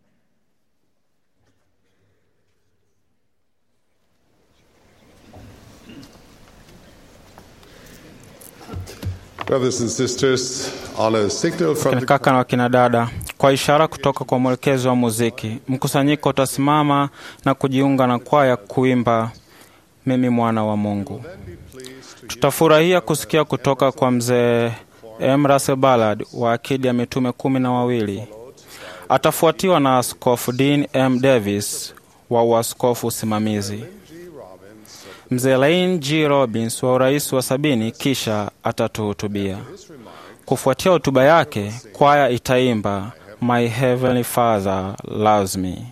Brothers and sisters, on a signal from Kina the kaka na wakina dada, kwa ishara kutoka kwa mwelekezi wa muziki, mkusanyiko utasimama na kujiunga na kwaya kuimba mimi mwana wa Mungu. Tutafurahia kusikia kutoka kwa mzee M. Russell Ballard wa akidi ya mitume kumi na wawili. Atafuatiwa na Askofu Dean M. Davis wa uaskofu usimamizi, mzee Laine G. Robbins wa urais wa sabini, kisha atatuhutubia. Kufuatia hotuba yake, kwaya itaimba My Heavenly Father Loves Me.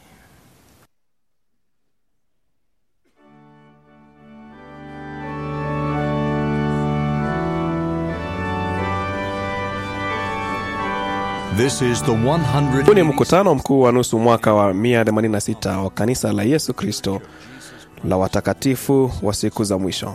This is the 100 Huu ni mkutano mkuu wa nusu mwaka wa 186 wa kanisa la Yesu Kristo la watakatifu wa siku za mwisho.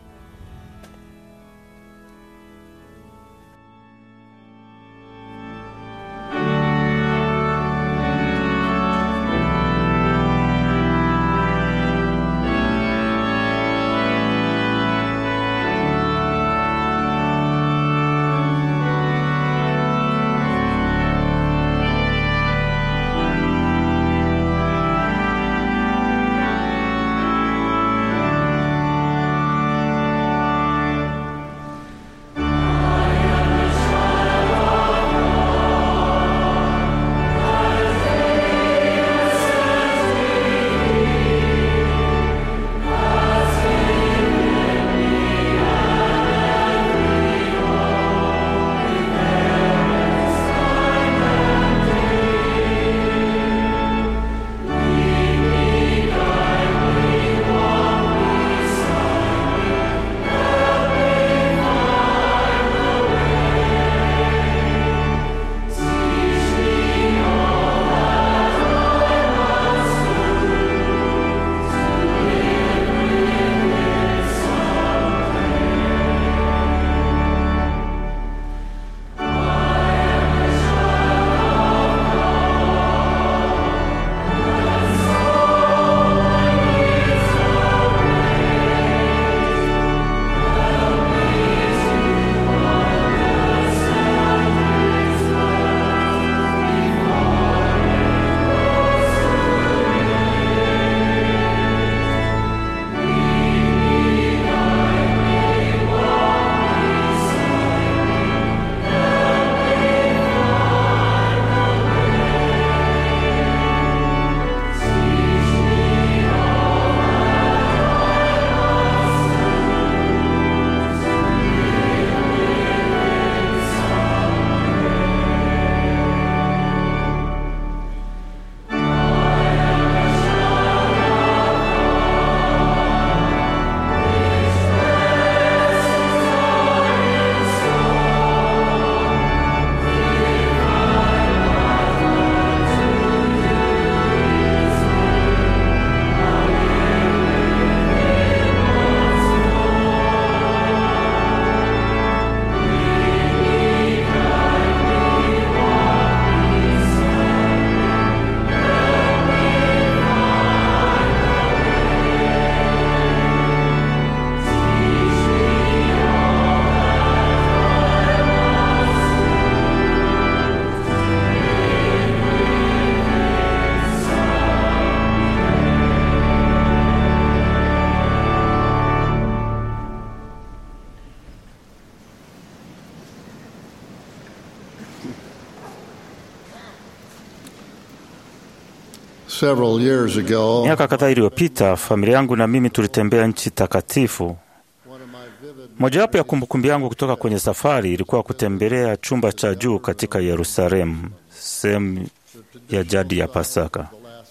Several years ago, Miaka kadhaa iliyopita, familia yangu na mimi tulitembea nchi takatifu. Mojawapo ya kumbukumbu yangu kutoka kwenye safari ilikuwa kutembelea chumba cha juu katika Yerusalemu, sehemu ya jadi ya Pasaka.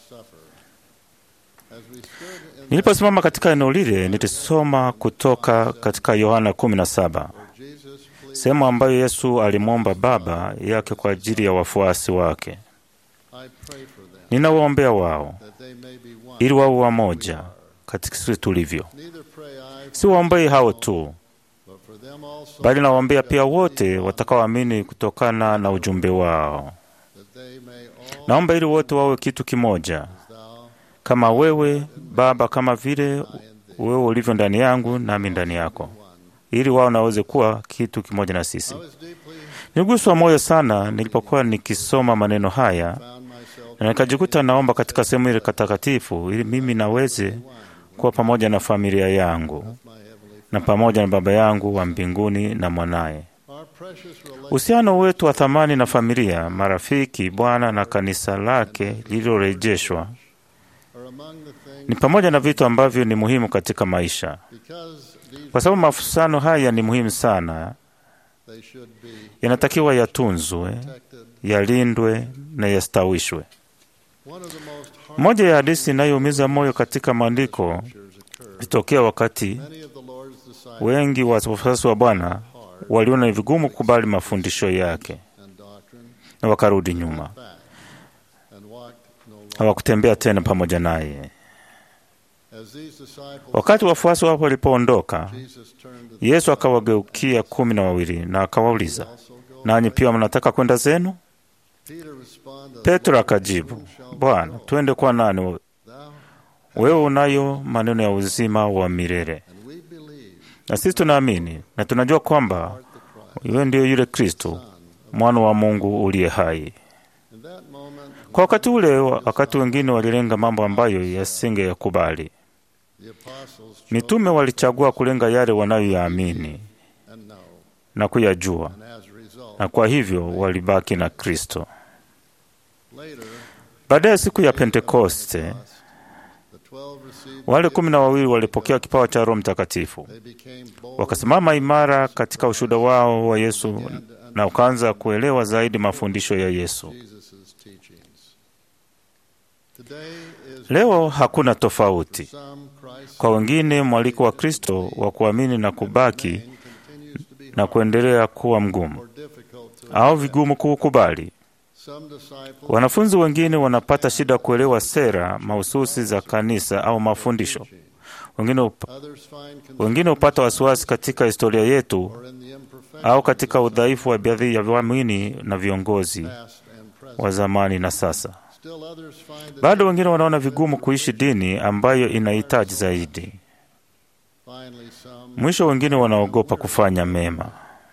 Niliposimama katika eneo lile, nilisoma kutoka katika Yohana 17, sehemu ambayo Yesu alimwomba Baba yake kwa ajili ya wafuasi wake. Ninawaombea wao ili wawe wamoja katika sisi tulivyo. Si waombei hao tu, bali nawaombea pia wote watakaoamini kutokana na ujumbe wao. Naomba ili wote wawe kitu kimoja, kama wewe Baba, kama vile wewe ulivyo ndani yangu nami ndani yako, ili wao naweze kuwa kitu kimoja na sisi. Niliguswa moyo sana nilipokuwa nikisoma maneno haya na nikajikuta naomba katika sehemu ile takatifu, ili mimi naweze kuwa pamoja na familia yangu na pamoja na Baba yangu wa mbinguni na mwanaye. Uhusiano wetu wa thamani na familia, marafiki, Bwana na kanisa lake lililorejeshwa ni pamoja na vitu ambavyo ni muhimu katika maisha. Kwa sababu mahusiano haya ni muhimu sana, yanatakiwa yatunzwe, yalindwe na yastawishwe. Moja ya hadithi inayoumiza moyo katika maandiko ilitokea wakati wengi wa wafuasi wa Bwana waliona ni vigumu kukubali mafundisho yake na wakarudi nyuma, hawakutembea tena pamoja naye. Wakati wafuasi wapo walipoondoka, Yesu akawageukia kumi na wawili na akawauliza, nanyi pia mnataka kwenda zenu? Petro akajibu, Bwana, twende kwa nani? Wewe unayo maneno ya uzima wa milele, na sisi tunaamini na tunajua kwamba wewe ndiyo yule Kristo, mwana wa Mungu uliye hai. Kwa wakati ule, wakati wengine walilenga mambo ambayo yasingeyakubali, mitume walichagua kulenga yale wanayoyaamini na kuyajua, na kwa hivyo walibaki na Kristo. Baadaye siku ya Pentekoste, wale kumi na wawili walipokea kipawa cha Roho Mtakatifu, wakasimama imara katika ushuhuda wao wa Yesu na ukaanza kuelewa zaidi mafundisho ya Yesu. Leo hakuna tofauti. Kwa wengine, mwaliko wa Kristo wa kuamini na kubaki na kuendelea kuwa mgumu au vigumu kuukubali. Wanafunzi wengine wanapata shida kuelewa sera mahususi za kanisa au mafundisho. Wengine up, wengine hupata wasiwasi katika historia yetu au katika udhaifu wa baadhi ya waamini na viongozi wa zamani na sasa. Bado wengine wanaona vigumu kuishi dini ambayo inahitaji zaidi. Mwisho, wengine wanaogopa kufanya mema.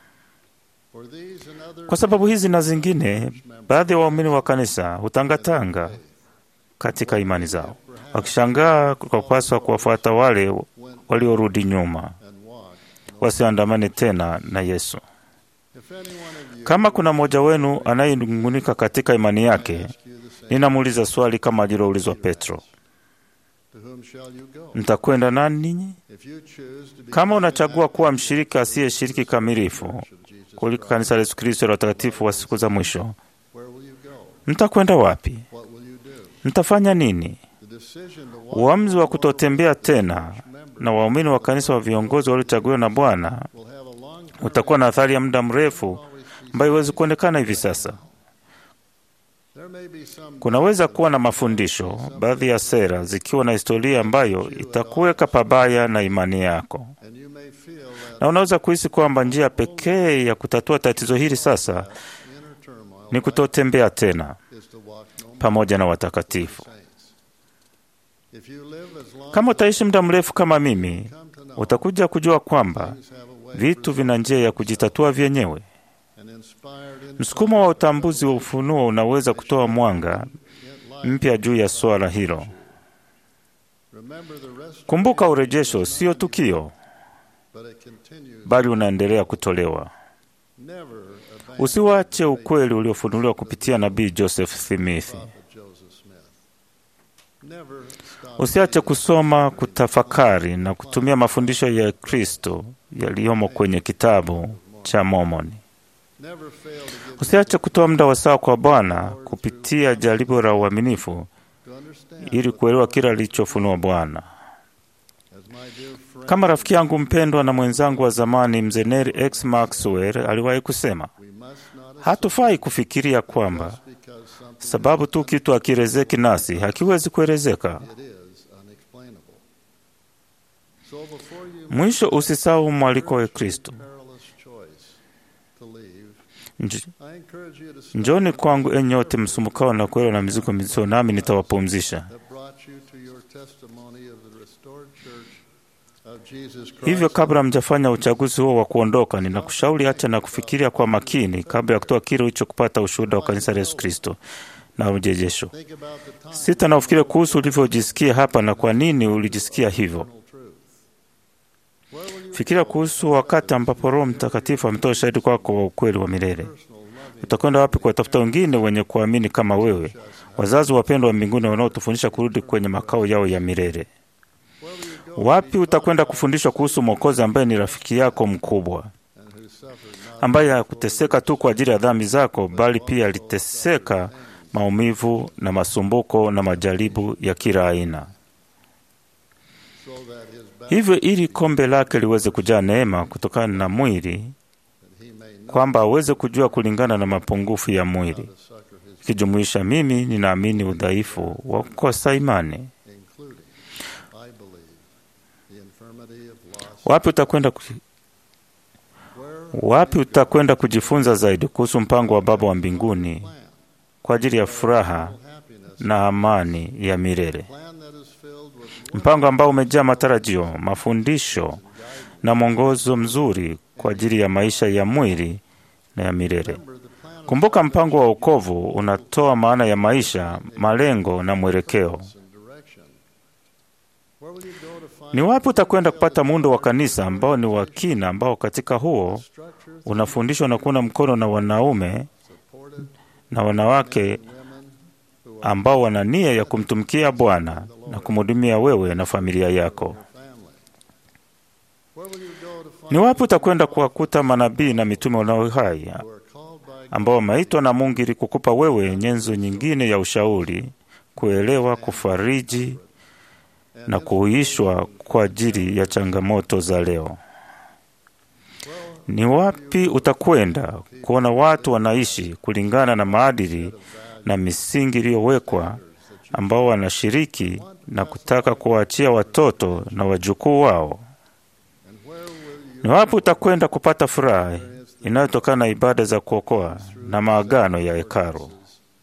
Kwa sababu hizi na zingine, baadhi ya waumini wa kanisa hutangatanga katika imani zao, wakishangaa kwa kupaswa kuwafuata wale waliorudi nyuma, wasiandamane tena na Yesu. Kama kuna mmoja wenu anayenung'unika katika imani yake, ninamuuliza swali kama aliloulizwa Petro, mtakwenda nani ninyi? Kama unachagua kuwa mshirika asiyeshiriki kamilifu kuliko kanisa la Yesu Kristo la watakatifu wa siku za mwisho, mtakwenda wapi? Mtafanya nini? Uamuzi wa kutotembea tena na waumini wa kanisa wa viongozi waliochaguliwa na Bwana utakuwa na athari ya muda mrefu ambayo iwezi kuonekana hivi sasa. Kunaweza kuwa na mafundisho, baadhi ya sera zikiwa na historia ambayo itakuweka pabaya na imani yako, na unaweza kuhisi kwamba njia pekee ya kutatua tatizo hili sasa ni kutotembea tena pamoja na watakatifu. Kama utaishi muda mrefu kama mimi, utakuja kujua kwamba vitu vina njia ya kujitatua vyenyewe. Msukumo wa utambuzi wa ufunuo unaweza kutoa mwanga mpya juu ya swala hilo. Kumbuka, urejesho sio tukio, bali unaendelea kutolewa. Usiwache ukweli uliofunuliwa kupitia nabii Joseph Smith. Usiache kusoma, kutafakari na kutumia mafundisho ya Kristo yaliyomo kwenye kitabu cha Mormoni. Usiache kutoa muda wa sawa kwa Bwana kupitia jaribu la uaminifu ili kuelewa kila alichofunua Bwana. Kama rafiki yangu mpendwa na mwenzangu wa zamani mzee Neil X Maxwell aliwahi kusema, hatufai kufikiria kwamba sababu tu kitu hakielezeki nasi hakiwezi kuelezeka. Mwisho, usisahau mwaliko wa Kristo. Nj- Njoni kwangu enyi wote msumbukao na kuelewa na mizigo mizito, nami nitawapumzisha. Hivyo, kabla mjafanya uchaguzi huo wa kuondoka, ninakushauri acha na kufikiria kwa makini kabla ya kutoa kile ulichokupata ushuhuda wa kanisa la Yesu Kristo na ujejesho. Sita na ufikiri kuhusu ulivyojisikia hapa na kwa nini ulijisikia hivyo. Fikiria kuhusu wakati ambapo Roho Mtakatifu ametoa shahidi kwako wa ukweli wa milele. Utakwenda wapi kuwatafuta wengine wenye kuamini kama wewe, wazazi wapendwa wa mbinguni wanaotufundisha kurudi kwenye makao yao ya milele? Wapi utakwenda kufundishwa kuhusu Mwokozi ambaye ni rafiki yako mkubwa, ambaye hakuteseka tu kwa ajili ya dhambi zako, bali pia aliteseka maumivu na masumbuko na majaribu ya kila aina, hivyo ili kombe lake liweze kujaa neema kutokana na mwili, kwamba aweze kujua kulingana na mapungufu ya mwili, ikijumuisha mimi ninaamini udhaifu wa kukosa imani. Wapi utakwenda ku... wapi utakwenda kujifunza zaidi kuhusu mpango wa Baba wa mbinguni kwa ajili ya furaha na amani ya milele, mpango ambao umejaa matarajio, mafundisho na mwongozo mzuri kwa ajili ya maisha ya mwili na ya milele. Kumbuka, mpango wa wokovu unatoa maana ya maisha, malengo na mwelekeo. Ni wapi utakwenda kupata muundo wa kanisa ambao ni wa kina, ambao katika huo unafundishwa na kuuna mkono na wanaume na wanawake ambao wana nia ya kumtumikia Bwana na kumhudumia wewe na familia yako. Ni wapi utakwenda kuwakuta manabii na mitume wanao hai ambao wameitwa na Mungu ili kukupa wewe nyenzo nyingine ya ushauri, kuelewa, kufariji na kuhuishwa kwa ajili ya changamoto za leo. Ni wapi utakwenda kuona watu wanaishi kulingana na maadili na misingi iliyowekwa, ambao wanashiriki na kutaka kuwaachia watoto na wajukuu wao? Ni wapi utakwenda kupata furaha inayotokana na ibada za kuokoa na maagano ya hekalu?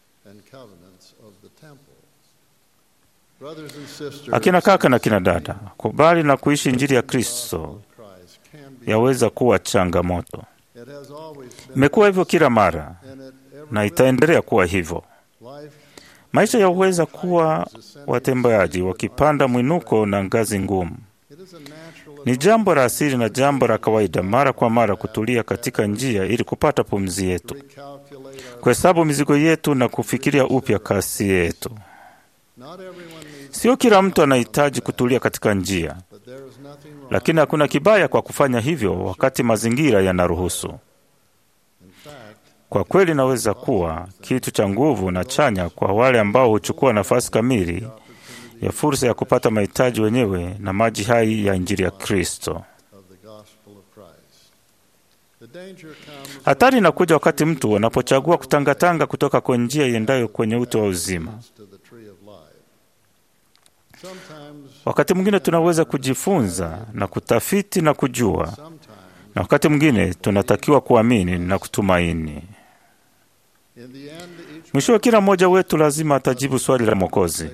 Akina kaka na kina dada, kubali na kuishi Injili ya Kristo yaweza kuwa changamoto. Imekuwa hivyo kila mara na itaendelea kuwa hivyo. Maisha yaweza kuwa watembeaji wakipanda mwinuko na ngazi ngumu. Ni jambo la asili na jambo la kawaida mara kwa mara kutulia katika njia ili kupata pumzi yetu, kuhesabu mizigo yetu na kufikiria upya kasi yetu. Sio kila mtu anahitaji kutulia katika njia, lakini hakuna kibaya kwa kufanya hivyo wakati mazingira yanaruhusu. Kwa kweli, inaweza kuwa kitu cha nguvu na chanya kwa wale ambao huchukua nafasi kamili ya fursa ya kupata mahitaji wenyewe na maji hai ya Injili ya Kristo. Hatari inakuja wakati mtu anapochagua kutangatanga kutoka kwa njia iendayo kwenye uto wa uzima. Wakati mwingine tunaweza kujifunza na kutafiti na kujua, na wakati mwingine tunatakiwa kuamini na kutumaini. Mwisho wa kila mmoja wetu lazima atajibu swali la Mwokozi: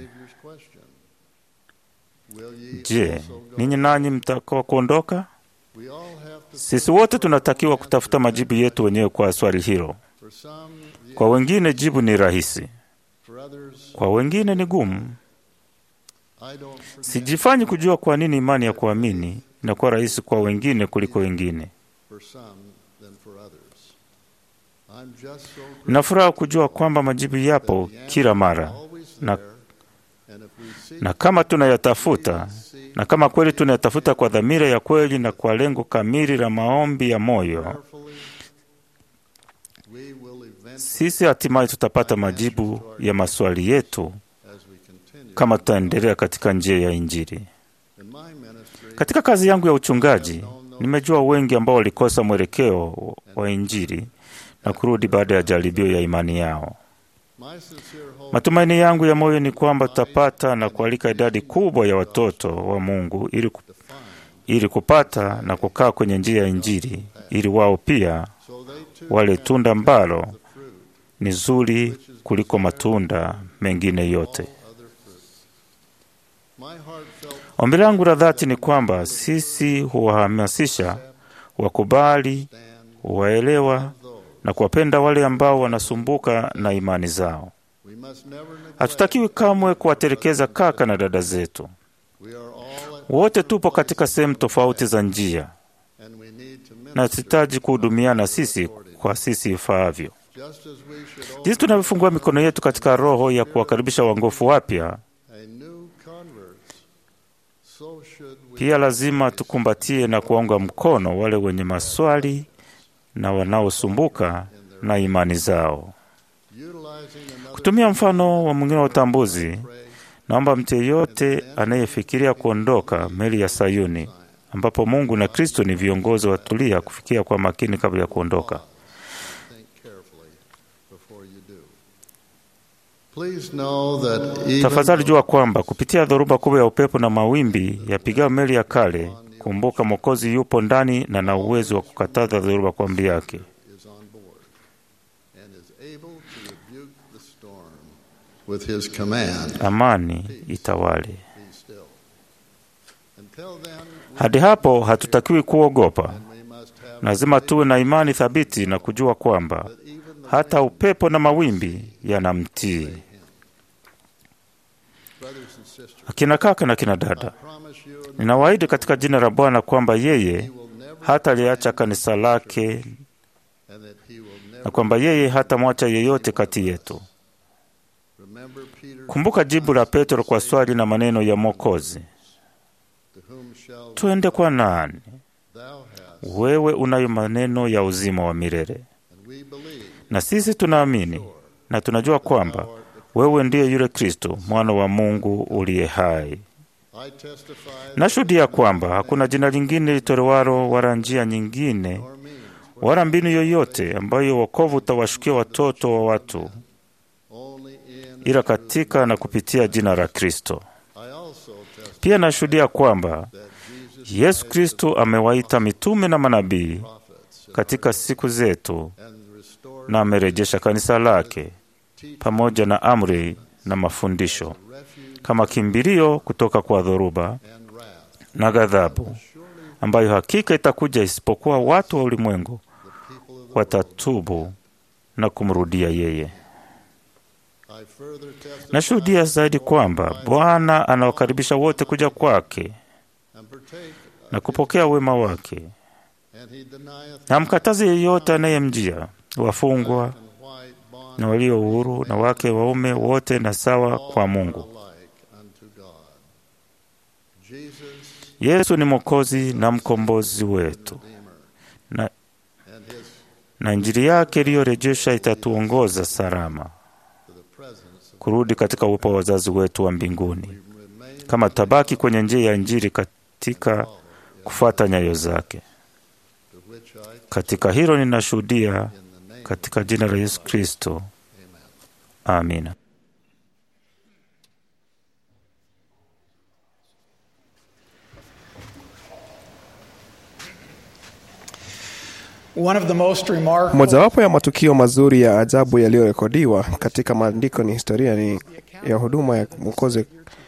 Je, ninyi nanyi mtakuwa kuondoka? Sisi wote tunatakiwa kutafuta majibu yetu wenyewe kwa swali hilo. Kwa wengine jibu ni rahisi, kwa wengine ni gumu. Sijifanyi kujua kwa nini imani ya kuamini inakuwa rahisi kwa wengine kuliko wengine. Na furaha kujua kwamba majibu yapo kila mara na, na kama tunayatafuta na kama kweli tunayatafuta kwa dhamira ya kweli na kwa lengo kamili la maombi ya moyo, sisi hatimaye tutapata majibu ya maswali yetu kama tutaendelea katika njia ya Injili. Katika kazi yangu ya uchungaji, nimejua wengi ambao walikosa mwelekeo wa Injili na kurudi baada ya jaribio ya imani yao. Matumaini yangu ya moyo ni kwamba tutapata na kualika idadi kubwa ya watoto wa Mungu ili, ku, ili kupata na kukaa kwenye njia ya Injili ili wao pia wale tunda ambalo ni zuri kuliko matunda mengine yote. Ombi langu la dhati ni kwamba sisi huwahamasisha wakubali, waelewa na kuwapenda wale ambao wanasumbuka na imani zao. Hatutakiwi kamwe kuwatelekeza kaka na dada zetu. Wote tupo katika sehemu tofauti za njia na tuhitaji kuhudumiana sisi kwa sisi ifaavyo. Jinsi tunavyofungua mikono yetu katika roho ya kuwakaribisha wangofu wapya, pia lazima tukumbatie na kuwaunga mkono wale wenye maswali na wanaosumbuka na imani zao. Kutumia mfano wa mwingine wa utambuzi, naomba mtu yeyote anayefikiria kuondoka meli ya Sayuni, ambapo Mungu na Kristo ni viongozi, watulia kufikia kwa makini kabla ya kuondoka. Tafadhali jua kwamba kupitia dhoruba kubwa ya upepo na mawimbi yapigao meli ya kale, kumbuka Mwokozi yupo ndani na na uwezo wa kukataza dhoruba kwa amri yake. With his command. Amani itawale. Hadi hapo hatutakiwi kuogopa. Lazima tuwe na imani thabiti na kujua kwamba hata upepo na mawimbi yanamtii. Akina kaka na kina dada, ninawaahidi katika jina la Bwana kwamba yeye hata liacha kanisa lake na kwamba yeye hata mwacha yeyote kati yetu. Kumbuka jibu la Petro kwa swali na maneno ya Mwokozi, twende kwa nani? Wewe unayo maneno ya uzima wa milele. Na sisi tunaamini na tunajua kwamba wewe ndiye yule Kristo, mwana wa Mungu uliye hai. Nashuhudia kwamba hakuna jina lingine litolewalo wala njia nyingine wala mbinu yoyote ambayo wokovu utawashukia watoto wa watu ila katika na kupitia jina la Kristo. Pia nashuhudia kwamba Yesu Kristo amewaita mitume na manabii katika siku zetu na amerejesha kanisa lake pamoja na amri na mafundisho kama kimbilio kutoka kwa dhoruba na ghadhabu ambayo hakika itakuja isipokuwa watu wa ulimwengu watatubu na kumrudia yeye. Nashuhudia zaidi kwamba Bwana anawakaribisha wote kuja kwake na kupokea wema wake. Hamkatazi yeyote anayemjia, wafungwa na walio huru na wake waume wote na sawa kwa Mungu. Yesu ni Mwokozi na mkombozi wetu, na, na Injili yake iliyorejesha itatuongoza salama kurudi katika uwepo wa wazazi wetu wa mbinguni, kama tabaki kwenye njia ya Injili katika kufuata nyayo zake. Katika hilo ninashuhudia katika jina la Yesu Kristo, amina. Mojawapo ya matukio mazuri ya ajabu yaliyorekodiwa katika maandiko ni historia ni ya huduma ya Mwokozi.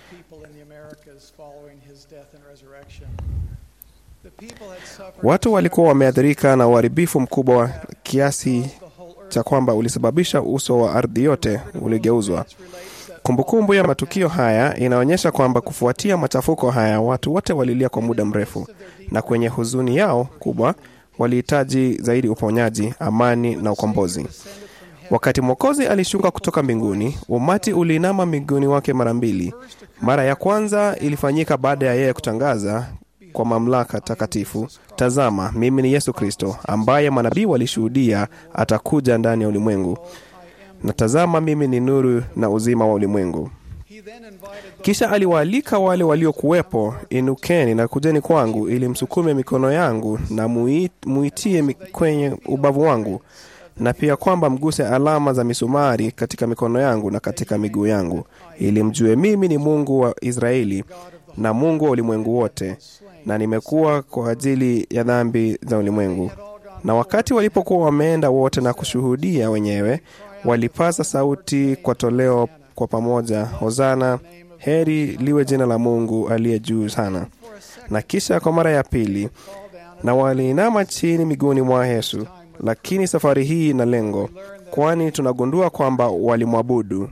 Watu walikuwa wameathirika na uharibifu mkubwa kiasi cha kwamba ulisababisha uso wa ardhi yote uligeuzwa. Kumbukumbu ya matukio haya inaonyesha kwamba kufuatia machafuko haya, watu wote walilia kwa muda mrefu, na kwenye huzuni yao kubwa walihitaji zaidi uponyaji, amani na ukombozi. Wakati Mwokozi alishuka kutoka mbinguni, umati uliinama miguuni wake mara mbili. Mara ya kwanza ilifanyika baada ya yeye kutangaza kwa mamlaka takatifu, tazama, mimi ni Yesu Kristo ambaye manabii walishuhudia atakuja ndani ya ulimwengu, na tazama, mimi ni nuru na uzima wa ulimwengu. Kisha aliwaalika wale waliokuwepo, inukeni na kujeni kwangu, ili msukume mikono yangu na muitie kwenye ubavu wangu, na pia kwamba mguse alama za misumari katika mikono yangu na katika miguu yangu, ili mjue mimi ni Mungu wa Israeli na Mungu wa ulimwengu wote, na nimekuwa kwa ajili ya dhambi za ulimwengu. Na wakati walipokuwa wameenda wote na kushuhudia wenyewe, walipaza sauti kwa toleo kwa pamoja, Hosana, heri liwe jina la Mungu aliye juu sana. Na kisha kwa mara ya pili, na waliinama chini miguuni mwa Yesu, lakini safari hii ina lengo, kwani tunagundua kwamba walimwabudu.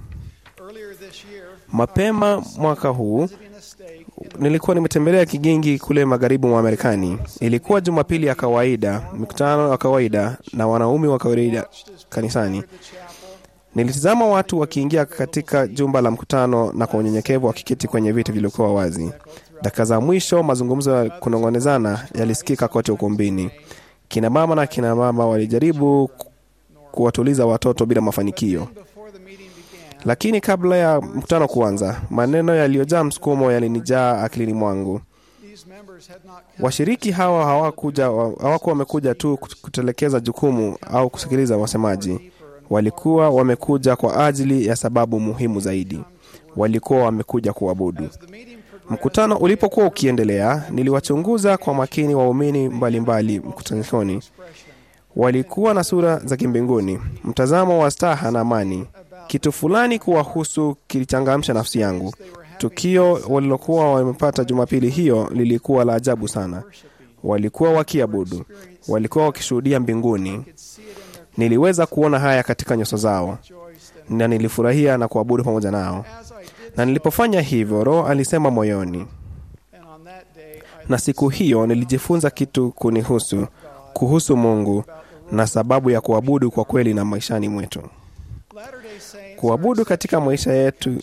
Mapema mwaka huu nilikuwa nimetembelea kigingi kule magharibi mwa Marekani. Ilikuwa Jumapili ya kawaida, mikutano ya kawaida na wanaume wa kawaida kanisani. Nilitazama watu wakiingia katika jumba la mkutano na kwa unyenyekevu wakiketi kwenye viti vilivyokuwa wazi. Dakika za mwisho, mazungumzo ya kunong'onezana yalisikika kote ukumbini. Kina mama na kina mama walijaribu kuwatuliza watoto bila mafanikio. Lakini kabla ya mkutano kuanza, maneno yaliyojaa msukumo yalinijaa akilini mwangu. Washiriki hawa hawakuja hawakuwa wamekuja tu kutelekeza jukumu au kusikiliza wasemaji. Walikuwa wamekuja kwa ajili ya sababu muhimu zaidi. Walikuwa wamekuja kuabudu. Mkutano ulipokuwa ukiendelea, niliwachunguza kwa makini waumini mbalimbali mkutanoni. Walikuwa na sura za kimbinguni, mtazamo wa staha na amani. Kitu fulani kuwahusu kilichangamsha nafsi yangu. Tukio walilokuwa wamepata Jumapili hiyo lilikuwa la ajabu sana. Walikuwa wakiabudu, walikuwa wakishuhudia mbinguni. Niliweza kuona haya katika nyuso zao, na nilifurahia na kuabudu pamoja nao. Na nilipofanya hivyo, Roho alisema moyoni, na siku hiyo nilijifunza kitu kunihusu, kuhusu Mungu na sababu ya kuabudu kwa kweli na maishani mwetu. Kuabudu katika maisha yetu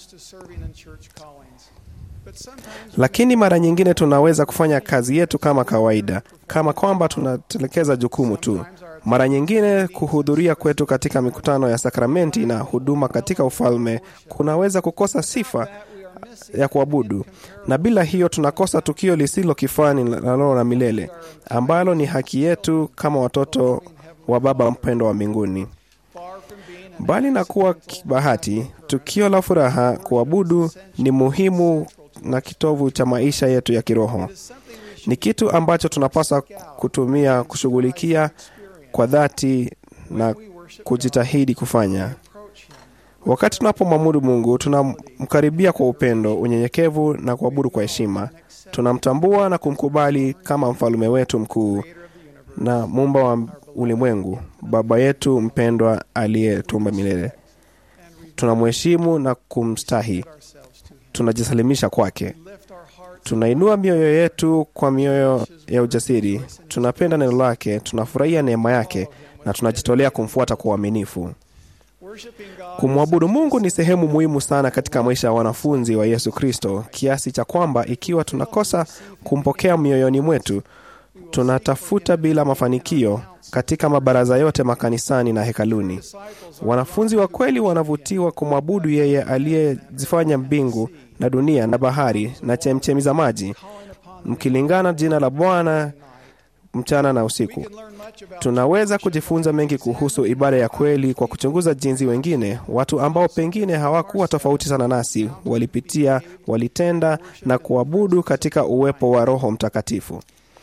lakini mara nyingine tunaweza kufanya kazi yetu kama kawaida, kama kwamba tunatelekeza jukumu tu. Mara nyingine kuhudhuria kwetu katika mikutano ya sakramenti na huduma katika ufalme kunaweza kukosa sifa ya kuabudu, na bila hiyo tunakosa tukio lisilo kifani la roho la milele ambalo ni haki yetu kama watoto wa Baba mpendo wa mbinguni. Mbali na kuwa bahati, tukio la furaha, kuabudu ni muhimu na kitovu cha maisha yetu ya kiroho. Ni kitu ambacho tunapaswa kutumia kushughulikia kwa dhati na kujitahidi kufanya. Wakati tunapomwabudu Mungu, tunamkaribia kwa upendo, unyenyekevu na kuabudu kwa heshima. Tunamtambua na kumkubali kama mfalume wetu mkuu na muumba wa ulimwengu, Baba yetu mpendwa aliyetumba milele. Tunamheshimu na kumstahi, tunajisalimisha kwake. Tunainua mioyo yetu kwa mioyo ya ujasiri, tunapenda neno lake, tunafurahia neema yake na tunajitolea kumfuata kwa uaminifu. Kumwabudu Mungu ni sehemu muhimu sana katika maisha ya wanafunzi wa Yesu Kristo, kiasi cha kwamba ikiwa tunakosa kumpokea mioyoni mwetu, tunatafuta bila mafanikio katika mabaraza yote makanisani na hekaluni. Wanafunzi wa kweli wanavutiwa kumwabudu yeye aliyezifanya mbingu na dunia na bahari na chemchemi za maji, mkilingana jina la Bwana mchana na usiku. Tunaweza kujifunza mengi kuhusu ibada ya kweli kwa kuchunguza jinsi wengine, watu ambao pengine hawakuwa tofauti sana nasi, walipitia, walitenda na kuabudu katika uwepo wa Roho Mtakatifu.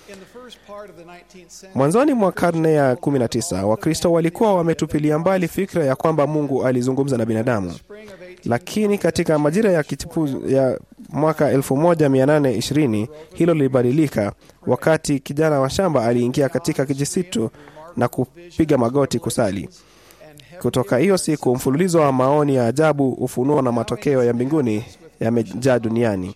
Mwanzoni mwa karne ya 19 Wakristo walikuwa wametupilia mbali fikra ya kwamba Mungu alizungumza na binadamu, lakini katika majira ya kichipu ya mwaka 1820 hilo lilibadilika wakati kijana wa shamba aliingia katika kijisitu na kupiga magoti kusali. Kutoka hiyo siku, mfululizo wa maoni ya ajabu, ufunuo na matokeo ya mbinguni yamejaa duniani.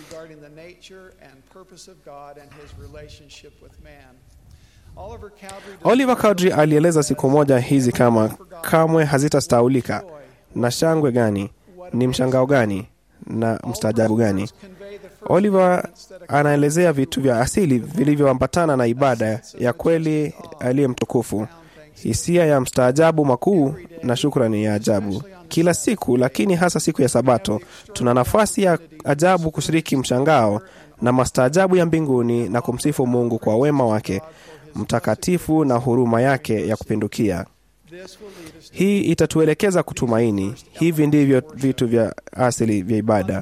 Oliver Cowdery alieleza siku moja hizi kama kamwe hazitastaulika. Na shangwe gani, ni mshangao gani na mstaajabu gani! Oliver anaelezea vitu vya asili vilivyoambatana na ibada ya kweli aliye mtukufu, hisia ya mstaajabu makuu na shukrani ya ajabu kila siku, lakini hasa siku ya Sabato tuna nafasi ya ajabu kushiriki mshangao na mastaajabu ya mbinguni na kumsifu Mungu kwa wema wake mtakatifu na huruma yake ya kupindukia. Hii itatuelekeza kutumaini. Hivi ndivyo vitu vya asili vya ibada.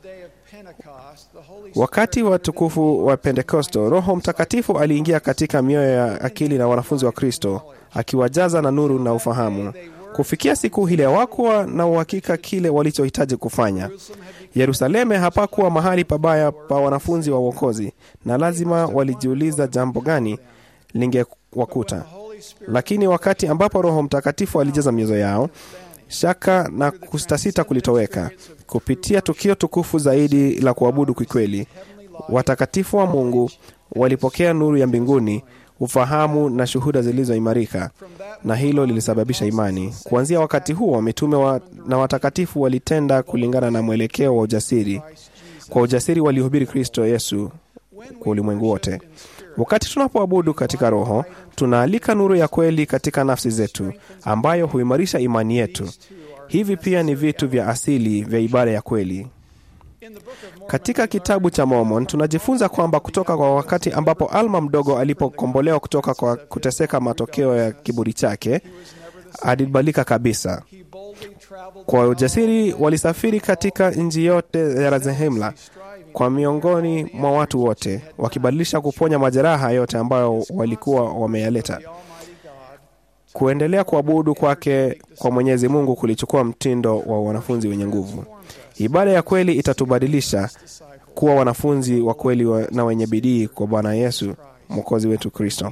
Wakati wa tukufu wa Pentekosto, Roho Mtakatifu aliingia katika mioyo ya akili na wanafunzi wa Kristo, akiwajaza na nuru na ufahamu. Kufikia siku ile hawakuwa na uhakika kile walichohitaji kufanya. Yerusalemu hapakuwa mahali pabaya pa wanafunzi wa uokozi, na lazima walijiuliza jambo gani lingewakuta. Lakini wakati ambapo Roho Mtakatifu alijaza mioyo yao, shaka na kustasita kulitoweka. Kupitia tukio tukufu zaidi la kuabudu kikweli, watakatifu wa Mungu walipokea nuru ya mbinguni, ufahamu na shuhuda zilizoimarika, na hilo lilisababisha imani. Kuanzia wakati huo, mitume wa, na watakatifu walitenda kulingana na mwelekeo wa ujasiri. Kwa ujasiri walihubiri Kristo Yesu kwa ulimwengu wote. Wakati tunapoabudu katika Roho, tunaalika nuru ya kweli katika nafsi zetu, ambayo huimarisha imani yetu. Hivi pia ni vitu vya asili vya ibada ya kweli. Katika kitabu cha Mormon tunajifunza kwamba kutoka kwa wakati ambapo Alma mdogo alipokombolewa kutoka kwa kuteseka matokeo ya kiburi chake, alibadilika kabisa. Kwa ujasiri walisafiri katika nchi yote ya Razehemla kwa miongoni mwa watu wote, wakibadilisha kuponya majeraha yote ambayo walikuwa wameyaleta. Kuendelea kuabudu kwake kwa Mwenyezi Mungu kulichukua mtindo wa wanafunzi wenye nguvu. Ibada ya kweli itatubadilisha kuwa wanafunzi wa kweli wa na wenye bidii kwa Bwana Yesu mwokozi wetu Kristo.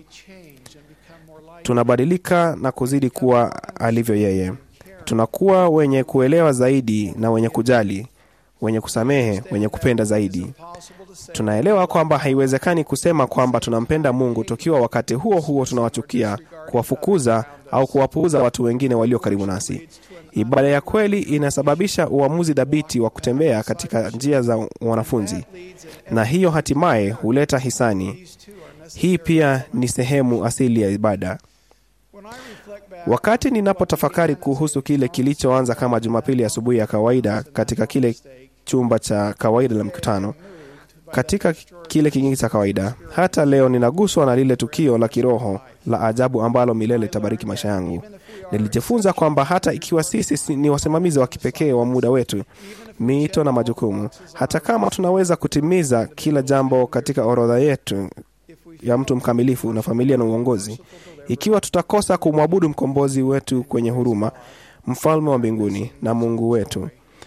Tunabadilika na kuzidi kuwa alivyo yeye. Tunakuwa wenye kuelewa zaidi na wenye kujali, wenye kusamehe, wenye kupenda zaidi. Tunaelewa kwamba haiwezekani kusema kwamba tunampenda Mungu tukiwa wakati huo huo tunawachukia, kuwafukuza au kuwapuuza watu wengine walio karibu nasi. Ibada ya kweli inasababisha uamuzi dhabiti wa kutembea katika njia za wanafunzi, na hiyo hatimaye huleta hisani. Hii pia ni sehemu asili ya ibada. Wakati ninapotafakari kuhusu kile kilichoanza kama Jumapili asubuhi ya kawaida katika kile chumba cha kawaida la mkutano, katika kile kingine cha kawaida, hata leo ninaguswa na lile tukio la kiroho la ajabu ambalo milele itabariki maisha yangu. Nilijifunza kwamba hata ikiwa sisi ni wasimamizi wa kipekee wa muda wetu, miito na majukumu, hata kama tunaweza kutimiza kila jambo katika orodha yetu ya mtu mkamilifu na familia na uongozi, ikiwa tutakosa kumwabudu mkombozi wetu kwenye huruma, mfalme wa mbinguni na Mungu wetu,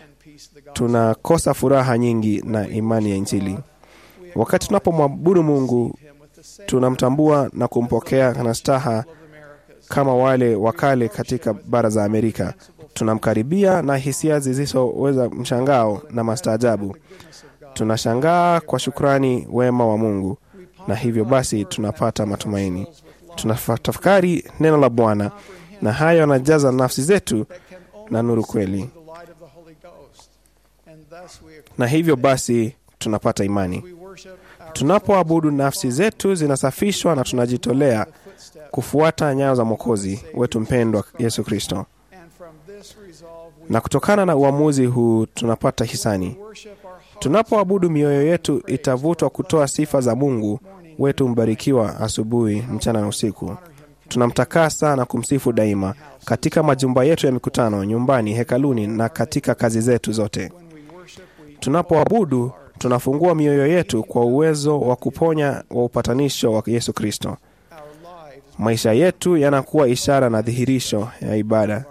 tunakosa furaha nyingi na imani ya Injili. Wakati tunapomwabudu Mungu, tunamtambua na kumpokea na staha kama wale wa kale katika bara za Amerika. Tunamkaribia na hisia zisizoweza mshangao na mastaajabu. Tunashangaa kwa shukrani wema wa Mungu, na hivyo basi tunapata matumaini. Tunatafakari neno la Bwana, na hayo yanajaza nafsi zetu na nuru kweli, na hivyo basi tunapata imani. Tunapoabudu, nafsi zetu zinasafishwa na tunajitolea kufuata nyayo za Mwokozi wetu mpendwa Yesu Kristo, na kutokana na uamuzi huu tunapata hisani. Tunapoabudu, mioyo yetu itavutwa kutoa sifa za Mungu wetu mbarikiwa asubuhi, mchana na usiku. Tunamtakasa na kumsifu daima katika majumba yetu ya mikutano, nyumbani, hekaluni na katika kazi zetu zote. Tunapoabudu, tunafungua mioyo yetu kwa uwezo wa kuponya wa upatanisho wa Yesu Kristo. Maisha yetu yanakuwa ishara na dhihirisho ya ibada.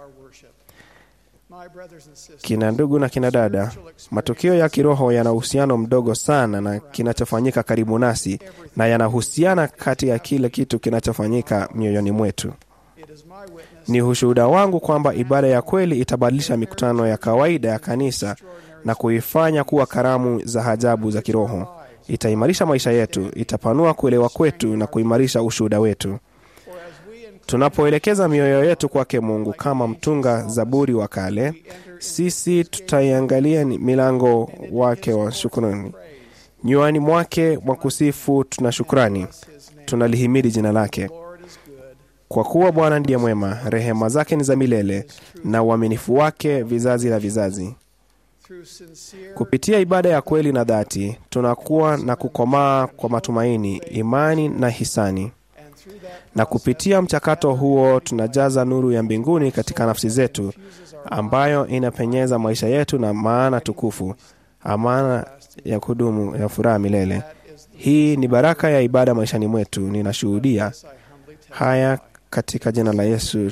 Kina ndugu na kina dada, matukio ya kiroho yana uhusiano mdogo sana na kinachofanyika karibu nasi, na yanahusiana kati ya kile kitu kinachofanyika mioyoni mwetu. Ni ushuhuda wangu kwamba ibada ya kweli itabadilisha mikutano ya kawaida ya kanisa na kuifanya kuwa karamu za ajabu za kiroho. Itaimarisha maisha yetu, itapanua kuelewa kwetu na kuimarisha ushuhuda wetu. Tunapoelekeza mioyo yetu kwake Mungu kama mtunga zaburi wa kale, sisi tutaiangalia milango wake wa shukrani. Nywani mwake mwa kusifu tuna shukrani, tunalihimidi jina lake. Kwa kuwa Bwana ndiye mwema, rehema zake ni za milele, na uaminifu wake vizazi na vizazi. Kupitia ibada ya kweli na dhati, tunakuwa na kukomaa kwa matumaini, imani na hisani. na kupitia mchakato huo tunajaza nuru ya mbinguni katika nafsi zetu, ambayo inapenyeza maisha yetu na maana tukufu, amana ya kudumu ya furaha milele. Hii ni baraka ya ibada maishani mwetu. Ninashuhudia haya katika jina la Yesu,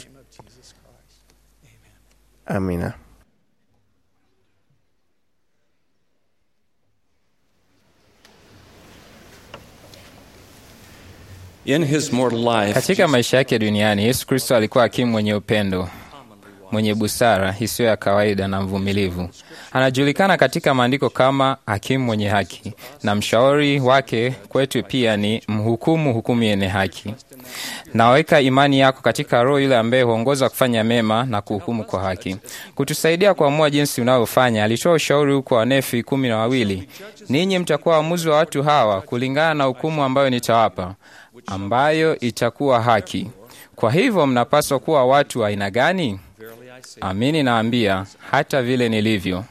amina. In his mortal life, Katika maisha yake duniani, Yesu Kristo alikuwa hakimu mwenye upendo, mwenye busara isiyo ya kawaida na mvumilivu. Anajulikana katika maandiko kama hakimu mwenye haki, na mshauri wake kwetu pia ni mhukumu hukumu yenye haki. Naweka imani yako katika Roho yule ambaye huongoza kufanya mema na kuhukumu kwa haki, kutusaidia kuamua jinsi unavyofanya. Alitoa ushauri huko Wanefi kumi na wawili, ninyi mtakuwa waamuzi wa watu hawa kulingana na hukumu ambayo nitawapa, ambayo itakuwa haki. Kwa hivyo mnapaswa kuwa watu wa aina gani? Amini naambia, hata vile nilivyo.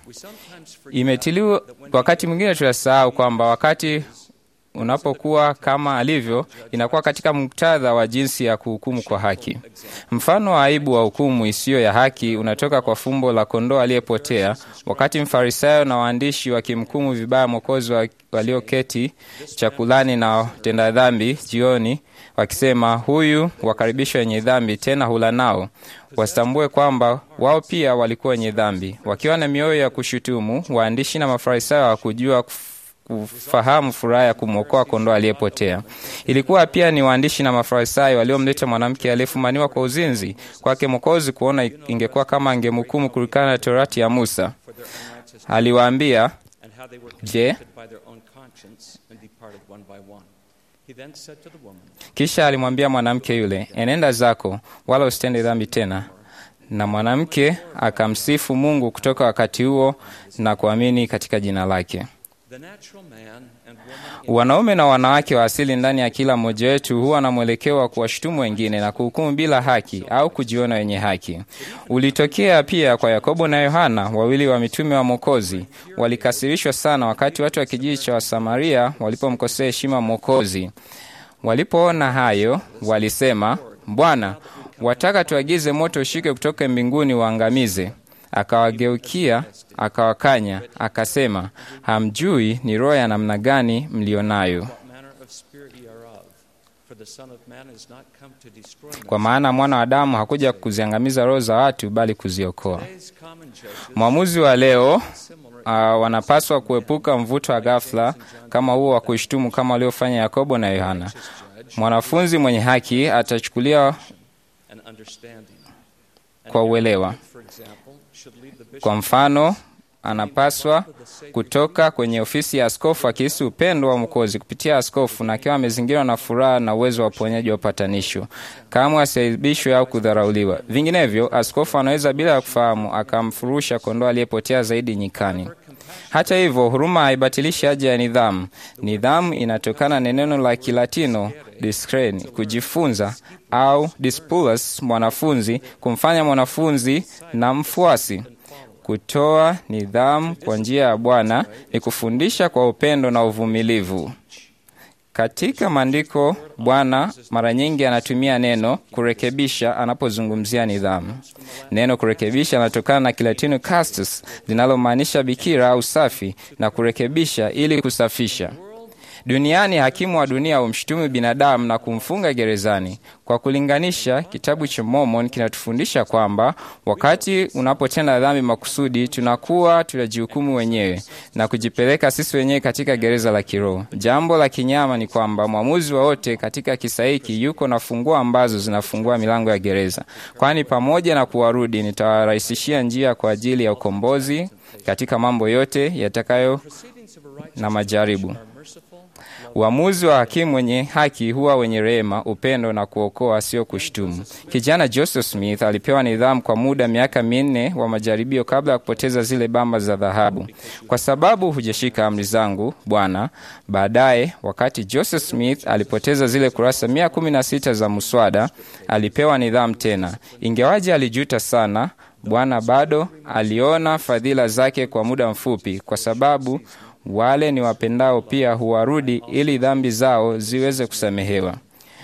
Imetiliwa. Wakati mwingine tunasahau kwamba wakati unapokuwa kama alivyo, inakuwa katika muktadha wa jinsi ya kuhukumu kwa haki. Mfano wa aibu wa hukumu isiyo ya haki unatoka kwa fumbo la kondoo aliyepotea, wakati Mfarisayo na waandishi wakimhukumu vibaya Mwokozi wa- walioketi chakulani na watenda dhambi jioni, wakisema, huyu wakaribisha wenye dhambi, tena hula nao. Wasitambue kwamba wao pia walikuwa wenye dhambi. Wakiwa na mioyo ya kushutumu, waandishi na Mafarisayo hawakujua kufahamu furaha ya kumwokoa kondoo aliyepotea. Ilikuwa pia ni waandishi na Mafarisayo waliomleta mwanamke aliyefumaniwa kwa uzinzi kwake Mwokozi, kuona ingekuwa kama angemhukumu kulingana na Torati ya Musa. Aliwaambia, and how they were Je, convicted by their own conscience and departed one by one. He then said to the woman, Kisha alimwambia mwanamke yule, enenda zako, wala usitende dhambi tena. Na mwanamke akamsifu Mungu kutoka wakati huo na kuamini katika jina lake. The natural man and woman Wanaume na wanawake wa asili ndani ya kila mmoja wetu huwa na mwelekeo wa kuwashutumu wengine na kuhukumu bila haki au kujiona wenye haki. Ulitokea pia kwa Yakobo na Yohana, wawili wa mitume wa Mwokozi. Walikasirishwa sana wakati watu wa kijiji cha Wasamaria walipomkosea heshima Mwokozi. Walipoona hayo, walisema, Bwana, wataka tuagize moto ushike kutoka mbinguni waangamize? Akawageukia akawakanya, akasema, hamjui ni roho ya namna gani mlionayo, what manner of spirit ye are of. For the Son of Man is not come to destroy kwa maana mwana wa Adamu hakuja kuziangamiza roho za watu, bali kuziokoa. Today's common judges Mwamuzi wa leo uh, wanapaswa kuepuka mvuto wa ghafla kama huo wa kushtumu kama waliofanya Yakobo na Yohana. Mwanafunzi mwenye haki atachukulia and understanding. kwa uelewa. For example, should lead the bishop Kwa mfano, anapaswa kutoka kwenye ofisi ya askofu akihisi upendo wa Mwokozi kupitia askofu na akiwa amezingirwa na furaha na uwezo wa uponyaji wa upatanisho, kamwe asiaibishwe au kudharauliwa. Vinginevyo, askofu anaweza bila ya kufahamu akamfurusha kondoo aliyepotea zaidi nyikani. Hata hivyo, huruma haibatilishi haja ya nidhamu. Nidhamu inatokana na neno la Kilatino discern, kujifunza, au dispulus, mwanafunzi, kumfanya mwanafunzi na mfuasi. Kutoa nidhamu kwa njia ya Bwana ni kufundisha kwa upendo na uvumilivu. Katika maandiko, Bwana mara nyingi anatumia neno kurekebisha anapozungumzia nidhamu. Neno kurekebisha anatokana na Kilatini castus, linalomaanisha bikira au safi, na kurekebisha ili kusafisha. Duniani hakimu wa dunia humshutumu binadamu na kumfunga gerezani. Kwa kulinganisha, kitabu cha Mormon kinatufundisha kwamba wakati unapotenda dhambi makusudi, tunakuwa tunajihukumu wenyewe na kujipeleka sisi wenyewe katika gereza la kiroho. Jambo la kinyama ni kwamba mwamuzi wowote katika kisa hiki yuko na funguo ambazo zinafungua milango ya gereza, kwani pamoja na kuwarudi, nitawarahisishia njia kwa ajili ya ukombozi katika mambo yote yatakayo na majaribu. Uamuzi wa hakimu mwenye haki huwa wenye rehema, upendo na kuokoa, sio kushtumu. Kijana Joseph Smith alipewa nidhamu kwa muda miaka minne wa majaribio kabla ya kupoteza zile bamba za dhahabu, kwa sababu hujashika amri zangu, Bwana. Baadaye, wakati Joseph Smith alipoteza zile kurasa mia kumi na sita za muswada, alipewa nidhamu tena. Ingewaje alijuta sana, Bwana bado aliona fadhila zake kwa muda mfupi, kwa sababu wale ni wapendao pia huwarudi ili dhambi zao ziweze kusamehewa.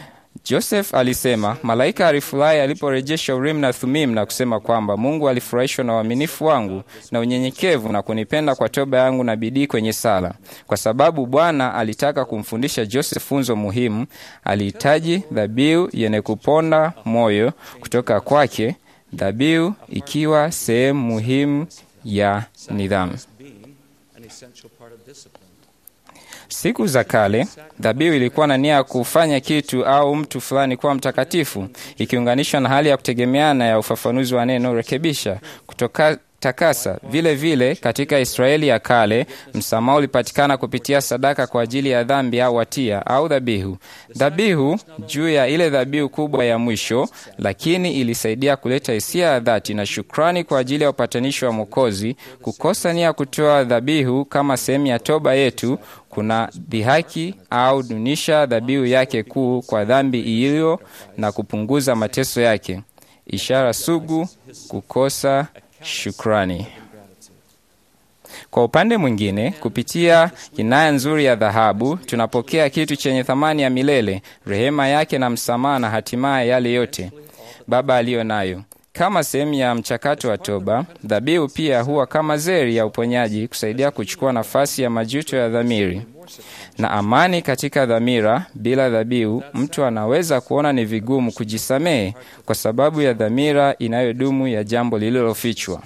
Joseph alisema malaika alifurahi aliporejesha Urim na Thumim na kusema kwamba Mungu alifurahishwa na uaminifu wangu na unyenyekevu na kunipenda kwa toba yangu na bidii kwenye sala. Kwa sababu Bwana alitaka kumfundisha Joseph funzo muhimu, alihitaji dhabihu yenye kuponda moyo kutoka kwake, dhabihu ikiwa sehemu muhimu ya nidhamu. an essential part of discipline. Siku za kale dhabihu ilikuwa na nia ya kufanya kitu au mtu fulani kuwa mtakatifu, ikiunganishwa na hali ya kutegemeana ya ufafanuzi wa neno rekebisha, kutoka takasa. Vile vile katika Israeli ya kale msamaha ulipatikana kupitia sadaka kwa ajili ya dhambi au hatia au dhabihu. Dhabihu juu ya ile dhabihu kubwa ya mwisho, lakini ilisaidia kuleta hisia ya dhati na shukrani kwa ajili ya upatanisho wa Mwokozi. Kukosa nia ya kutoa dhabihu kama sehemu ya toba yetu kuna dhihaki au dunisha dhabihu yake kuu kwa dhambi iliyo na kupunguza mateso yake. Ishara sugu kukosa shukrani. Kwa upande mwingine, kupitia kinaya nzuri ya dhahabu, tunapokea kitu chenye thamani ya milele, rehema yake na msamaha, na hatimaye yale yote Baba aliyo nayo. Kama sehemu ya mchakato wa toba, dhabihu pia huwa kama zeri ya uponyaji, kusaidia kuchukua nafasi ya majuto ya dhamiri na amani katika dhamira. Bila dhabihu, mtu anaweza kuona ni vigumu kujisamehe kwa sababu ya dhamira inayodumu ya jambo lililofichwa.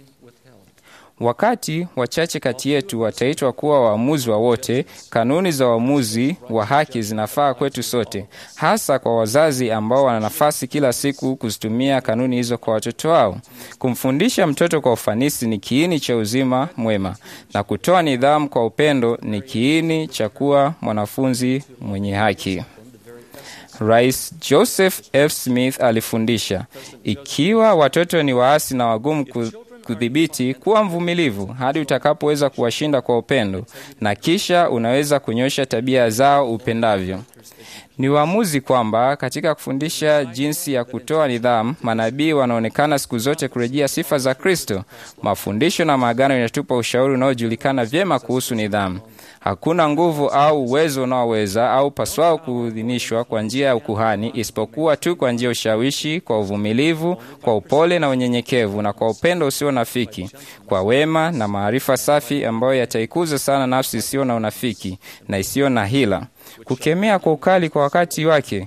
Wakati wachache kati yetu wataitwa kuwa waamuzi wa wote, kanuni za uamuzi wa haki zinafaa kwetu sote, hasa kwa wazazi ambao wana nafasi kila siku kuzitumia kanuni hizo kwa watoto wao. Kumfundisha mtoto kwa ufanisi ni kiini cha uzima mwema, na kutoa nidhamu kwa upendo ni kiini cha kuwa mwanafunzi mwenye haki. Rais Joseph F. Smith alifundisha, ikiwa watoto ni waasi na wagumu ku kudhibiti, kuwa mvumilivu hadi utakapoweza kuwashinda kwa upendo, na kisha unaweza kunyosha tabia zao upendavyo. Ni uamuzi kwamba katika kufundisha jinsi ya kutoa nidhamu, manabii wanaonekana siku zote kurejea sifa za Kristo. Mafundisho na maagano yanatupa ushauri unaojulikana vyema kuhusu nidhamu. Hakuna nguvu au uwezo unaoweza au paswao kuidhinishwa kwa njia ya ukuhani isipokuwa tu kwa njia ya ushawishi, kwa uvumilivu, kwa upole na unyenyekevu, na kwa upendo usio nafiki, kwa wema na maarifa safi ambayo yataikuza sana nafsi isiyo na unafiki na isiyo na hila, kukemea kwa ukali kwa wakati wake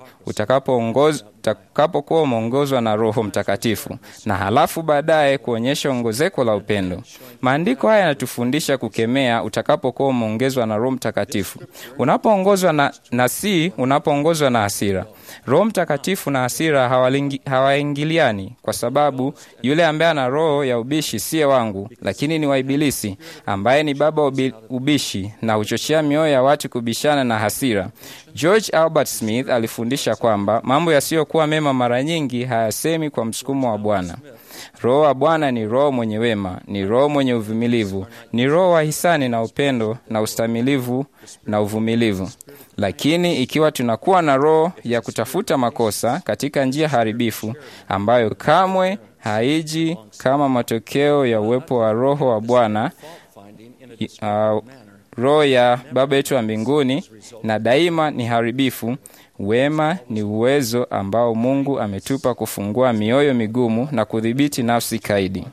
utakapokuwa umeongozwa na Roho Mtakatifu, na halafu baadaye kuonyesha ongezeko la upendo. Maandiko haya yanatufundisha kukemea utakapokuwa umeongezwa na Roho Mtakatifu, unapoongozwa na, na si unapoongozwa na hasira. Roho Mtakatifu na hasira hawaingiliani, kwa sababu yule ambaye ana roho ya ubishi siye wangu, lakini ni wa Ibilisi, ambaye ni baba ubi, ubishi na huchochea mioyo ya watu kubishana na hasira. George Albert Smith alifundisha kwamba mambo yasiyokuwa mema mara nyingi hayasemi kwa msukumo wa Bwana. Roho wa Bwana ni roho mwenye wema, ni roho mwenye uvumilivu, ni roho wa hisani na upendo na ustamilivu na uvumilivu. Lakini ikiwa tunakuwa na roho ya kutafuta makosa katika njia haribifu ambayo kamwe haiji kama matokeo ya uwepo wa Roho wa Bwana, uh, roho ya Baba yetu wa mbinguni, na daima ni haribifu. Wema ni uwezo ambao Mungu ametupa kufungua mioyo migumu na kudhibiti nafsi kaidi.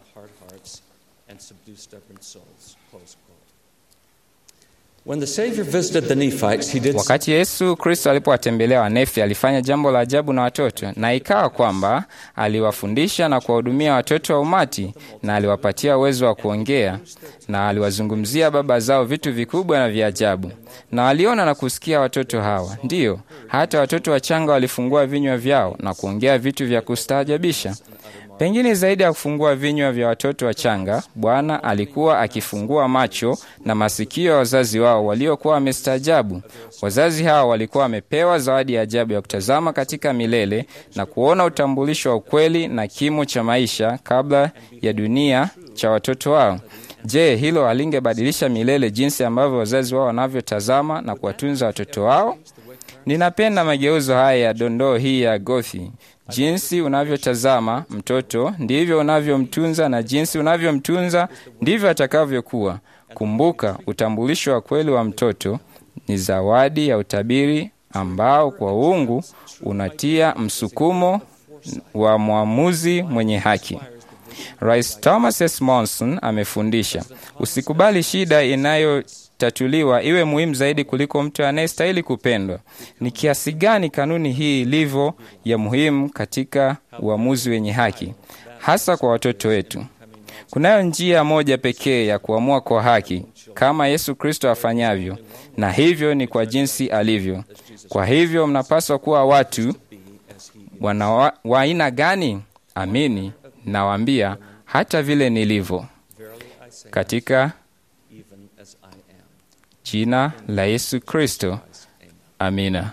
When the Savior visited the Nephites, he did Wakati Yesu Kristo alipowatembelea Wanefi, alifanya jambo la ajabu na watoto, na ikawa kwamba aliwafundisha na kuwahudumia watoto wa umati, na aliwapatia uwezo wa kuongea, na aliwazungumzia baba zao vitu vikubwa na vya ajabu. Na waliona na kusikia watoto hawa, ndiyo hata watoto wachanga walifungua vinywa vyao na kuongea vitu vya kustaajabisha. Pengine zaidi ya kufungua vinywa vya watoto wachanga, Bwana alikuwa akifungua macho na masikio ya wazazi wao waliokuwa wamestaajabu. Wazazi hao walikuwa wamepewa zawadi ya ajabu ya kutazama katika milele na kuona utambulisho wa ukweli na kimo cha maisha kabla ya dunia cha watoto wao. Je, hilo halingebadilisha milele jinsi ambavyo wazazi wao wanavyotazama na kuwatunza watoto wao? Ninapenda mageuzo haya ya dondoo hii ya Gothi. Jinsi unavyotazama mtoto ndivyo unavyomtunza, na jinsi unavyomtunza ndivyo atakavyokuwa. Kumbuka, utambulisho wa kweli wa mtoto ni zawadi ya utabiri ambao kwa uungu unatia msukumo wa mwamuzi mwenye haki. Rais Thomas S. Monson amefundisha, usikubali shida inayotatuliwa iwe muhimu zaidi kuliko mtu anayestahili kupendwa. Ni kiasi gani kanuni hii ilivyo ya muhimu katika uamuzi wenye haki, hasa kwa watoto wetu. Kunayo njia moja pekee ya kuamua kwa haki, kama Yesu Kristo afanyavyo, na hivyo ni kwa jinsi alivyo. Kwa hivyo mnapaswa kuwa watu wana wa wa aina gani? Amini nawaambia, hata vile nilivyo, katika jina la Yesu Kristo, amina.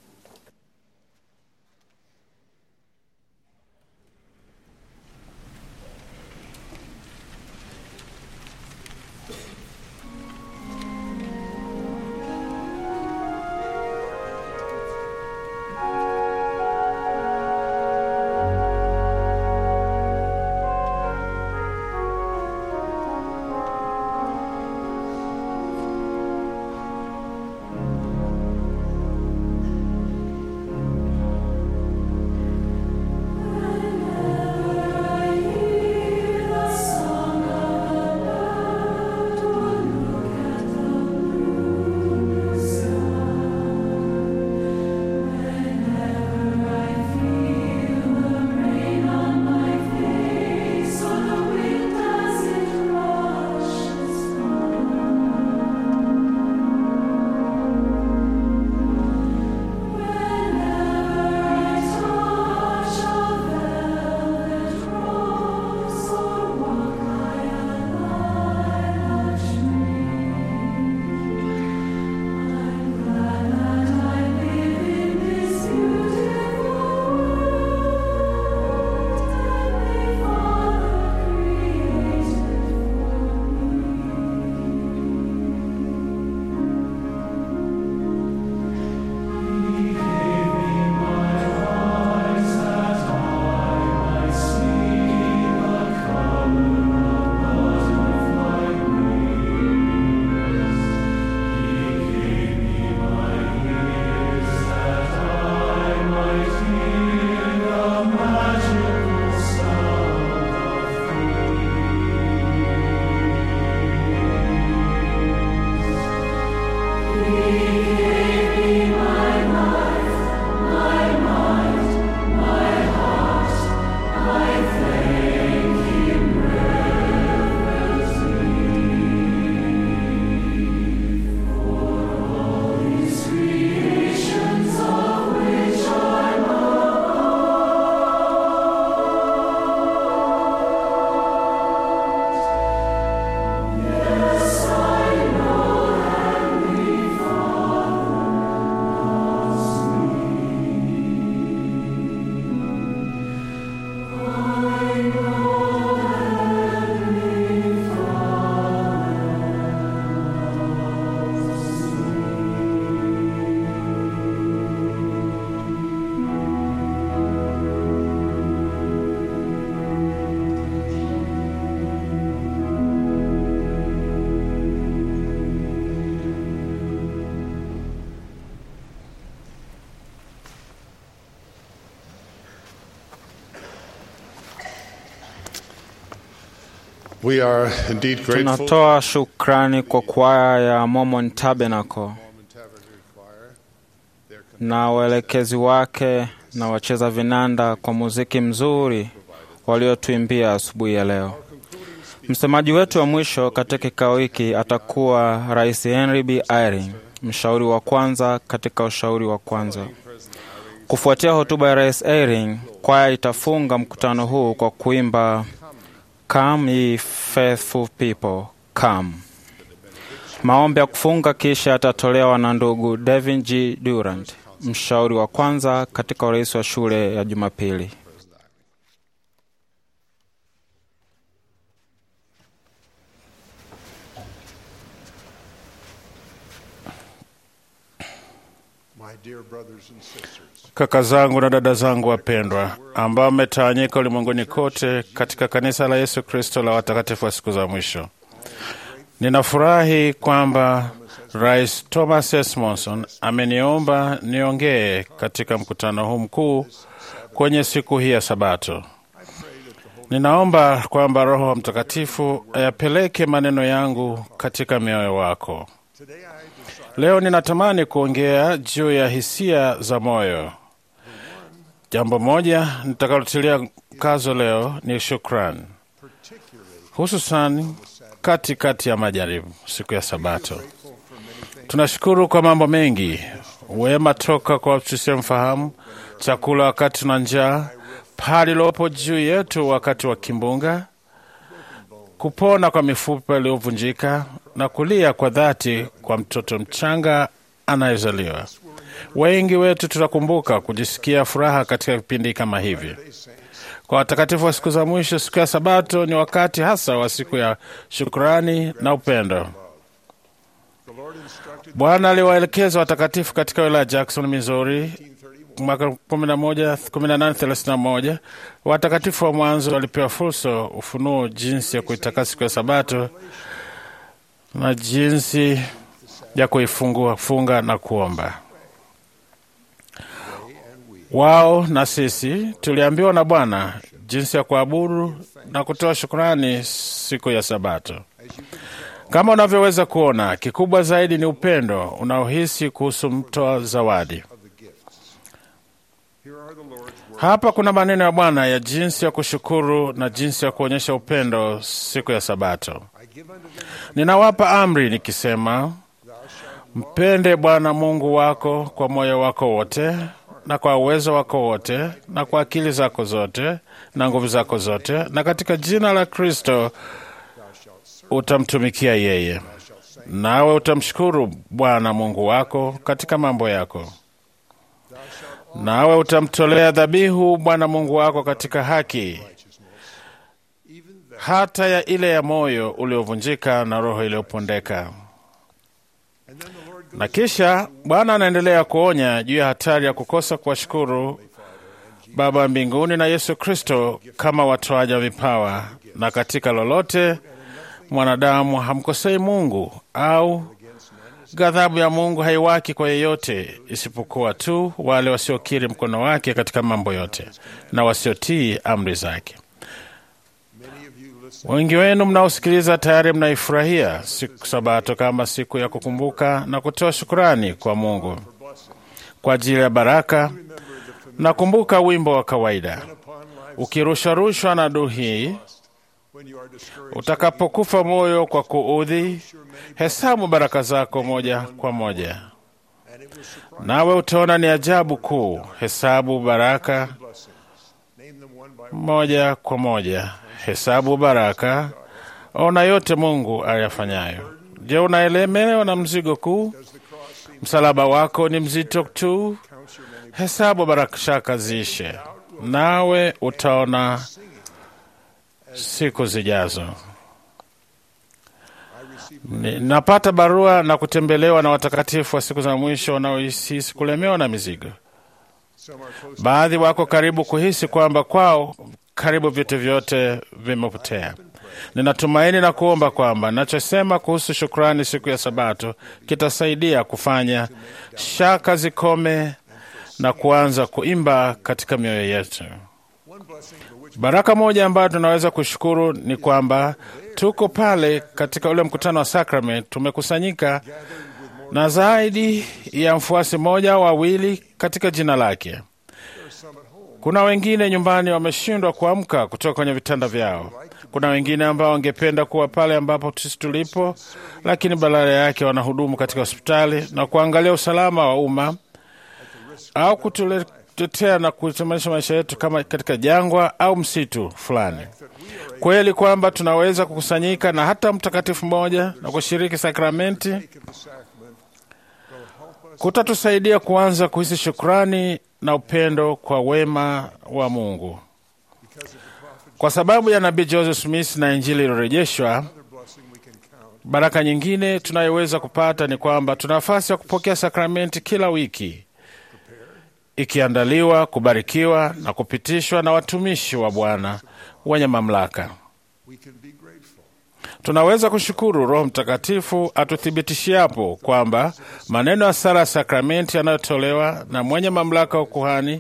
We are indeed grateful Tunatoa shukrani kwa kwaya ya Mormon Tabernacle na waelekezi wake na wacheza vinanda kwa muziki mzuri waliotuimbia asubuhi ya leo. Msemaji wetu wa mwisho katika kikao hiki atakuwa Rais Henry B. Eyring, mshauri wa kwanza katika ushauri wa kwanza. Kufuatia hotuba ya Rais Eyring, kwaya itafunga mkutano huu kwa kuimba Come ye faithful people, come. Maombi ya kufunga kisha yatatolewa na ndugu Devin G. Durant, mshauri wa kwanza katika urais wa shule ya Jumapili. My dear brothers and sisters, Kaka zangu na dada zangu wapendwa, ambao mmetawanyika ulimwenguni kote katika kanisa la Yesu Kristo la watakatifu wa siku za mwisho, ninafurahi kwamba Rais Thomas S. Monson ameniomba niongee katika mkutano huu mkuu kwenye siku hii ya Sabato. Ninaomba kwamba Roho Mtakatifu ayapeleke maneno yangu katika mioyo wako. Leo ninatamani kuongea juu ya hisia za moyo. Jambo moja nitakalotilia mkazo leo ni shukrani, hususan katikati ya majaribu, siku ya Sabato. Tunashukuru kwa mambo mengi, wema toka kwa tusiemfahamu, chakula wakati tuna njaa, paa lilopo juu yetu wakati wa kimbunga, kupona kwa mifupa iliyovunjika na kulia kwa dhati kwa mtoto mchanga anayezaliwa. Wengi wetu tutakumbuka kujisikia furaha katika vipindi kama hivi. Kwa watakatifu wa siku za mwisho, siku ya Sabato ni wakati hasa wa siku ya shukrani na upendo. Bwana aliwaelekeza watakatifu katika wilaya ya Jackson, Missouri mwaka 1831. Watakatifu wa mwanzo walipewa fursa ufunuo jinsi ya kuitakasa siku ya Sabato na jinsi ya kuifungua funga na kuomba. Wao na sisi tuliambiwa na Bwana jinsi ya kuabudu na kutoa shukrani siku ya Sabato. Kama unavyoweza kuona, kikubwa zaidi ni upendo unaohisi kuhusu mtoa zawadi. Hapa kuna maneno ya Bwana ya jinsi ya kushukuru na jinsi ya kuonyesha upendo siku ya Sabato. Ninawapa amri nikisema, mpende Bwana Mungu wako kwa moyo wako wote na kwa uwezo wako wote na kwa akili zako zote na nguvu zako zote, na katika jina la Kristo utamtumikia yeye, nawe utamshukuru Bwana Mungu wako katika mambo yako, nawe utamtolea dhabihu Bwana Mungu wako katika haki, hata ya ile ya moyo uliovunjika na roho iliyopondeka. Na kisha Bwana anaendelea kuonya juu ya hatari ya kukosa kuwashukuru Baba wa mbinguni na Yesu Kristo kama watoaji wa vipawa, na katika lolote mwanadamu hamkosei Mungu au ghadhabu ya Mungu haiwaki kwa yeyote isipokuwa tu wale wasiokiri mkono wake katika mambo yote na wasiotii amri zake. Wengi wenu mnaosikiliza tayari mnaifurahia siku Sabato kama siku ya kukumbuka na kutoa shukurani kwa Mungu kwa ajili ya baraka. Nakumbuka wimbo wa kawaida ukirusharushwa na duhii Utakapokufa moyo kwa kuudhi, hesabu baraka zako moja kwa moja, nawe utaona ni ajabu kuu. Hesabu baraka moja kwa moja, hesabu baraka, ona yote Mungu ayafanyayo. Je, unaelemewa na mzigo kuu? Msalaba wako ni mzito tu. Hesabu baraka shaka ziishe, nawe utaona siku zijazo. Napata barua na kutembelewa na watakatifu wa siku za mwisho wanaohisi kulemewa na mizigo. Baadhi wako karibu kuhisi kwamba kwao karibu vitu vyote vimepotea. Ninatumaini na kuomba kwamba nachosema kuhusu shukrani siku ya Sabato kitasaidia kufanya shaka zikome na kuanza kuimba katika mioyo yetu. Baraka moja ambayo tunaweza kushukuru ni kwamba tuko pale katika ule mkutano wa Sacrament, tumekusanyika na zaidi ya mfuasi mmoja au wawili katika jina lake. Kuna wengine nyumbani wameshindwa kuamka kutoka kwenye vitanda vyao. Kuna wengine ambao wangependa kuwa pale ambapo sisi tulipo, lakini badala yake wanahudumu katika hospitali na kuangalia usalama wa umma au kutule tetea na kutamanisha maisha yetu kama katika jangwa au msitu fulani. Kweli kwamba tunaweza kukusanyika na hata mtakatifu mmoja na kushiriki sakramenti kutatusaidia kuanza kuhisi shukrani na upendo kwa wema wa Mungu. Kwa sababu ya nabii Joseph Smith na Injili iliyorejeshwa, baraka nyingine tunayoweza kupata ni kwamba tuna nafasi ya kupokea sakramenti kila wiki ikiandaliwa, kubarikiwa na kupitishwa na watumishi wa Bwana wenye mamlaka. Tunaweza kushukuru Roho Mtakatifu atuthibitishiapo kwamba maneno ya sala ya sakramenti yanayotolewa na mwenye mamlaka wa kuhani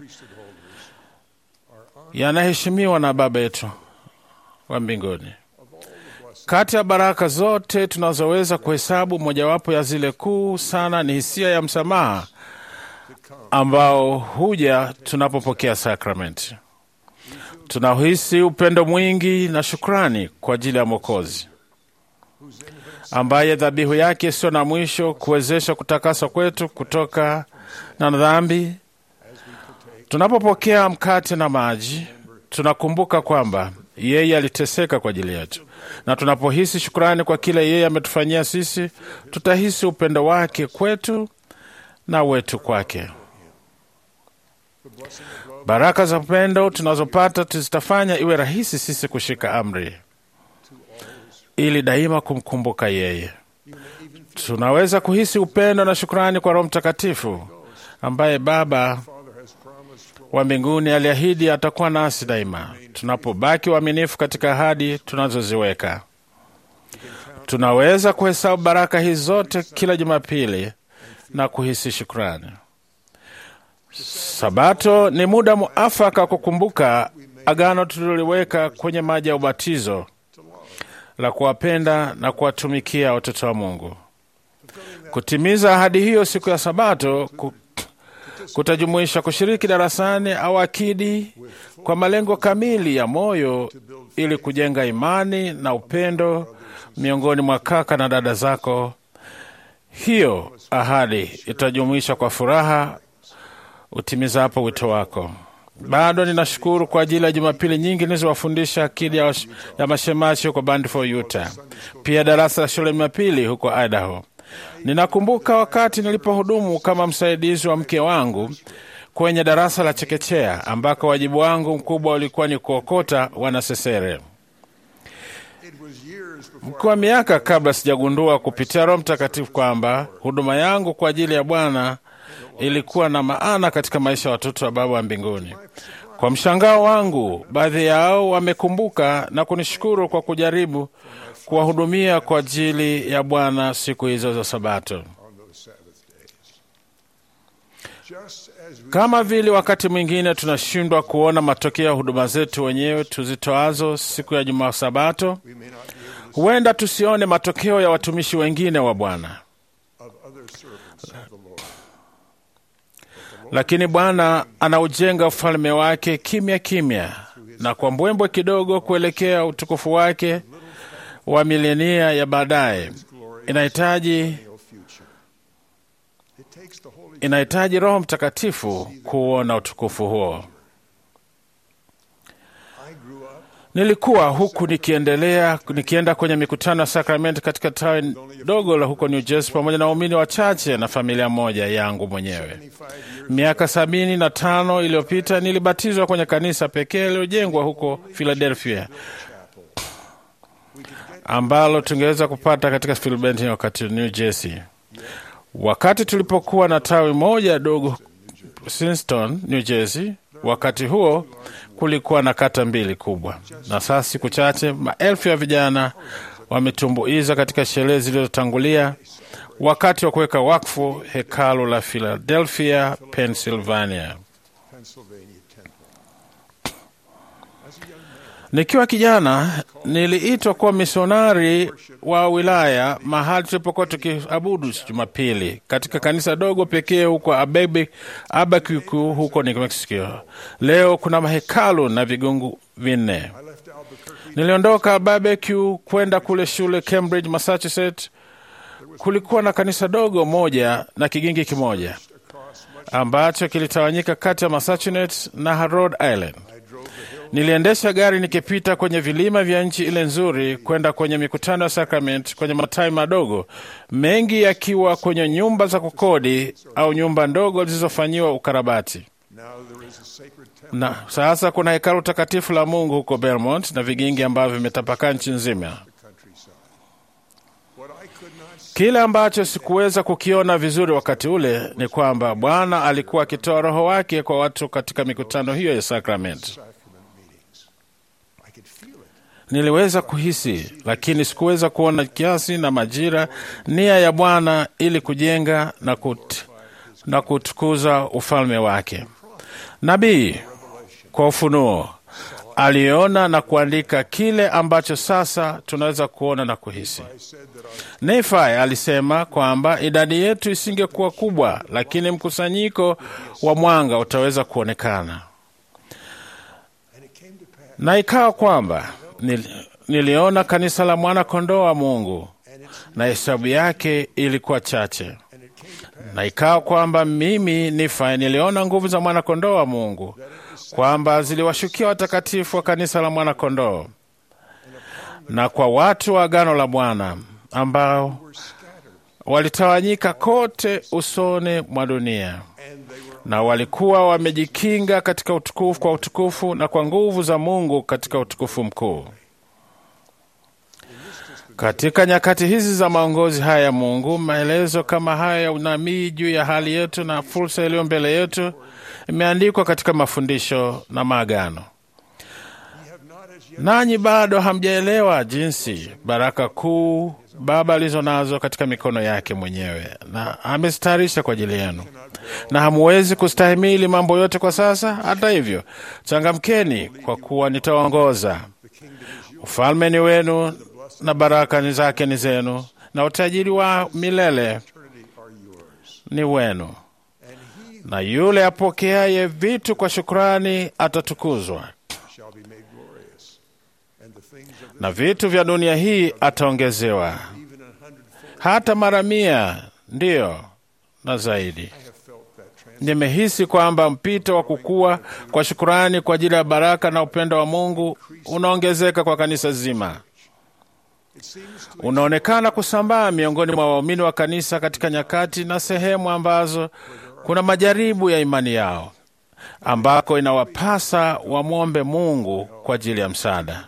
yanaheshimiwa na Baba yetu wa mbinguni. Kati ya baraka zote tunazoweza kuhesabu, mojawapo ya zile kuu sana ni hisia ya msamaha ambao huja tunapopokea sakramenti. Tunahisi upendo mwingi na shukrani kwa ajili ya Mwokozi ambaye dhabihu yake sio na mwisho kuwezesha kutakaswa kwetu kutoka na dhambi. Tunapopokea mkate na maji, tunakumbuka kwamba yeye aliteseka kwa ajili yetu, na tunapohisi shukrani kwa kile yeye ametufanyia sisi, tutahisi upendo wake kwetu na wetu kwake. Baraka za upendo tunazopata zitafanya iwe rahisi sisi kushika amri ili daima kumkumbuka yeye. Tunaweza kuhisi upendo na shukrani kwa Roho Mtakatifu ambaye Baba wa mbinguni aliahidi atakuwa nasi daima tunapobaki waaminifu katika ahadi tunazoziweka. Tunaweza kuhesabu baraka hizi zote kila Jumapili na kuhisi shukrani. Sabato ni muda muafaka wa kukumbuka agano tuliloliweka kwenye maji ya ubatizo la kuwapenda na kuwatumikia watoto wa Mungu. Kutimiza ahadi hiyo siku ya Sabato ku, kutajumuisha kushiriki darasani au akidi kwa malengo kamili ya moyo ili kujenga imani na upendo miongoni mwa kaka na dada zako. Hiyo ahadi itajumuisha kwa furaha utimizapo wito wako. Bado ninashukuru kwa ajili ya Jumapili nyingi nilizowafundisha akidi ya, ya mashemashi huko Bandford, Utah, pia darasa la shule Jumapili huko Idaho. Ninakumbuka wakati nilipohudumu kama msaidizi wa mke wangu kwenye darasa la chekechea ambako wajibu wangu mkubwa ulikuwa ni kuokota wanasesere. Mkiwa miaka kabla sijagundua kupitia Roho Mtakatifu kwamba huduma yangu kwa ajili ya Bwana ilikuwa na maana katika maisha ya watoto wa Baba wa mbinguni. Kwa mshangao wangu, baadhi yao wamekumbuka na kunishukuru kwa kujaribu kuwahudumia kwa ajili ya Bwana siku hizo za Sabato. Kama vile wakati mwingine tunashindwa kuona matokeo ya huduma zetu wenyewe tuzitoazo siku ya Jumaa Sabato, huenda tusione matokeo ya watumishi wengine wa Bwana. Lakini Bwana anaujenga ufalme wake kimya kimya na kwa mbwembwe kidogo kuelekea utukufu wake wa milenia ya baadaye. Inahitaji inahitaji Roho Mtakatifu kuona utukufu huo. Nilikuwa huku nikiendelea nikienda kwenye mikutano ya sakramenti katika tawi dogo la huko New Jersey pamoja na waumini wachache na familia moja yangu mwenyewe. Miaka sabini na tano iliyopita nilibatizwa kwenye kanisa pekee lililojengwa huko Philadelphia ambalo tungeweza kupata katika Philadelphia wakati New Jersey. Wakati tulipokuwa na tawi moja dogo Princeton, New Jersey, wakati huo kulikuwa na kata mbili kubwa, na sasa siku chache maelfu ya vijana wametumbuiza katika sherehe zilizotangulia wakati wa kuweka wakfu hekalu la Philadelphia, Pennsylvania. Nikiwa kijana niliitwa kuwa misionari wa wilaya mahali tulipokuwa tukiabudu Jumapili katika kanisa dogo pekee huko Albuquerque huko New Mexico. Leo kuna mahekalu na vigungu vinne. Niliondoka Albuquerque kwenda kule shule Cambridge, Massachusetts. Kulikuwa na kanisa dogo moja na kigingi kimoja ambacho kilitawanyika kati ya Massachusetts na Rhode Island. Niliendesha gari nikipita kwenye vilima vya nchi ile nzuri kwenda kwenye mikutano ya sakramenti kwenye matawi madogo, mengi yakiwa kwenye nyumba za kukodi au nyumba ndogo zilizofanyiwa ukarabati. Na sasa kuna hekalu takatifu la Mungu huko Belmont na vigingi ambavyo vimetapakaa nchi nzima. Kile ambacho sikuweza kukiona vizuri wakati ule ni kwamba Bwana alikuwa akitoa Roho wake kwa watu katika mikutano hiyo ya sakramenti. Niliweza kuhisi, lakini sikuweza kuona kiasi na majira, nia ya Bwana ili kujenga na, kut, na kutukuza ufalme wake. Nabii kwa ufunuo aliona na kuandika kile ambacho sasa tunaweza kuona na kuhisi. Nefi alisema kwamba idadi yetu isingekuwa kubwa, lakini mkusanyiko wa mwanga utaweza kuonekana. Na ikawa kwamba nil, niliona kanisa la mwana kondoo wa Mungu na hesabu yake ilikuwa chache. Na ikawa kwamba mimi Nifi niliona nguvu za mwana kondoo wa Mungu kwamba ziliwashukia watakatifu wa kanisa la mwana kondoo na kwa watu wa agano la Bwana ambao walitawanyika kote usoni mwa dunia na walikuwa wamejikinga katika utukufu kwa utukufu na kwa nguvu za Mungu katika utukufu mkuu. Katika nyakati hizi za maongozi haya ya Mungu, maelezo kama haya ya unabii juu ya hali yetu na fursa iliyo mbele yetu imeandikwa katika mafundisho na maagano. Nanyi bado hamjaelewa jinsi baraka kuu Baba alizo nazo katika mikono yake mwenyewe na amestarisha kwa ajili yenu, na hamuwezi kustahimili mambo yote kwa sasa. Hata hivyo, changamkeni, kwa kuwa nitawaongoza. Ufalme ni wenu na baraka ni zake ni zenu, na utajiri wa milele ni wenu. Na yule apokeaye vitu kwa shukrani atatukuzwa, na vitu vya dunia hii ataongezewa hata mara mia, ndiyo na zaidi. Nimehisi kwamba mpito wa kukua kwa shukurani kwa ajili ya baraka na upendo wa Mungu unaongezeka kwa kanisa zima. Unaonekana kusambaa miongoni mwa waumini wa kanisa katika nyakati na sehemu ambazo kuna majaribu ya imani yao, ambako inawapasa wamwombe Mungu kwa ajili ya msaada.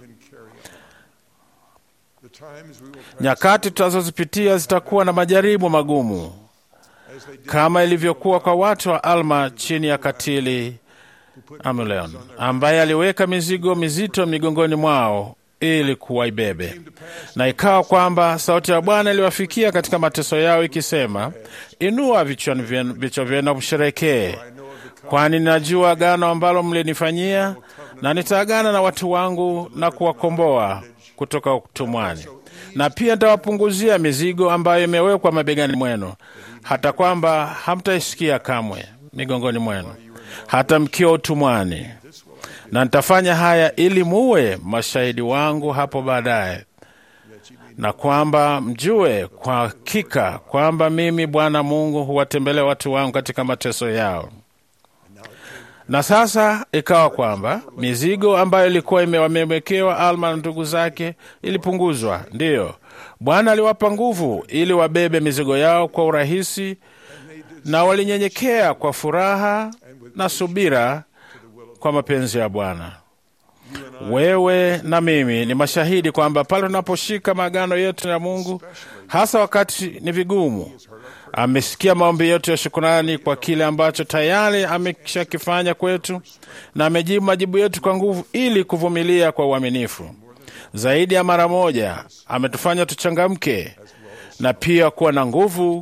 Nyakati tutazozipitia zitakuwa na majaribu magumu kama ilivyokuwa kwa watu wa Alma chini ya katili Amuleon, ambaye aliweka mizigo mizito migongoni mwao ili kuwaibebe. Na ikawa kwamba sauti ya Bwana iliwafikia katika mateso yao ikisema, inua vichwa vyenu na msherekee, kwani ninajua agano ambalo mlinifanyia, na nitaagana na watu wangu na kuwakomboa kutoka utumwani, na pia nitawapunguzia mizigo ambayo imewekwa mabegani mwenu, hata kwamba hamtaisikia kamwe migongoni mwenu, hata mkiwa utumwani. Na nitafanya haya ili muwe mashahidi wangu hapo baadaye, na kwamba mjue kwa hakika kwamba mimi Bwana Mungu huwatembelea watu wangu katika mateso yao. Na sasa ikawa kwamba mizigo ambayo ilikuwa imewamewekewa Alma na ndugu zake ilipunguzwa. Ndiyo, Bwana aliwapa nguvu ili wabebe mizigo yao kwa urahisi, na walinyenyekea kwa furaha na subira kwa mapenzi ya Bwana. Wewe na mimi ni mashahidi kwamba pale tunaposhika maagano yetu ya Mungu, hasa wakati ni vigumu, amesikia maombi yetu ya shukurani kwa kile ambacho tayari ameshakifanya kwetu, na amejibu majibu yetu kwa nguvu, ili kuvumilia kwa uaminifu. Zaidi ya mara moja ametufanya tuchangamke na pia kuwa na nguvu.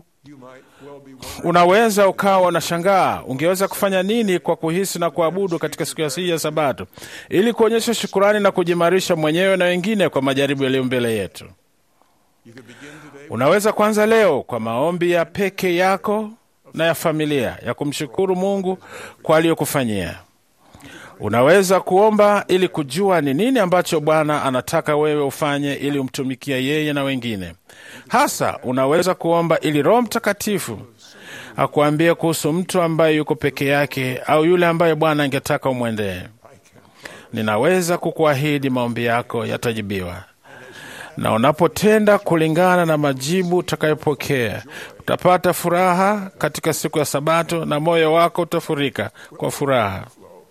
Unaweza ukawa unashangaa ungeweza kufanya nini kwa kuhisi na kuabudu katika siku ya hii ya Sabato, ili kuonyesha shukurani na kujimarisha mwenyewe na wengine kwa majaribu yaliyo mbele yetu. Unaweza kuanza leo kwa maombi ya peke yako na ya familia ya kumshukuru Mungu kwa aliyokufanyia. Unaweza kuomba ili kujua ni nini ambacho Bwana anataka wewe ufanye ili umtumikia yeye na wengine. Hasa unaweza kuomba ili Roho Mtakatifu akuambie kuhusu mtu ambaye yuko peke yake au yule ambaye Bwana angetaka umwendee. Ninaweza kukuahidi maombi yako yatajibiwa, na unapotenda kulingana na majibu utakayopokea utapata furaha katika siku ya Sabato na moyo wako utafurika kwa furaha.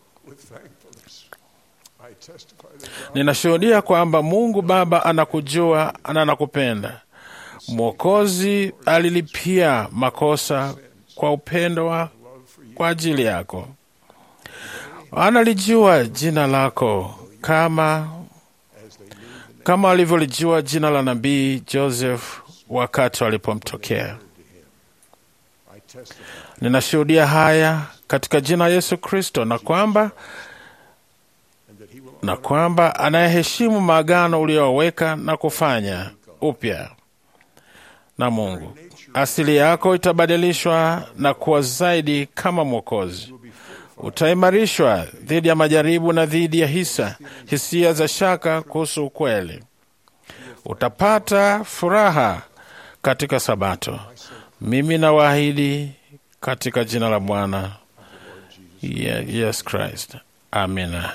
Ninashuhudia kwamba Mungu Baba anakujua na anakupenda. Mwokozi alilipia makosa kwa upendo wa kwa ajili yako. Analijua jina lako kama kama alivyolijua jina la nabii Joseph wakati walipomtokea. Ninashuhudia haya katika jina la Yesu Kristo, na kwamba na kwamba anayeheshimu maagano uliyoweka na kufanya upya na Mungu, asili yako itabadilishwa na kuwa zaidi kama Mwokozi. Utaimarishwa dhidi ya majaribu na dhidi ya hisa hisia za shaka kuhusu ukweli. Utapata furaha katika Sabato. Mimi nawaahidi katika jina la Bwana Ye- Yes Christ, amina.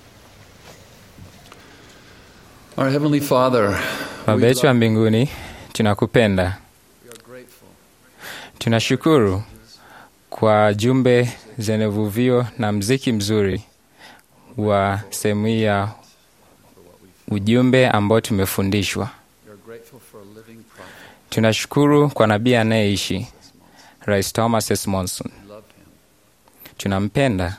Our Heavenly Father, Baba yetu wa mbinguni, tunakupenda. Tunashukuru kwa jumbe zenye vuvio na mziki mzuri wa sehemu hii ya ujumbe ambao tumefundishwa. Tunashukuru kwa nabii anayeishi Rais Thomas S. Monson. Tunampenda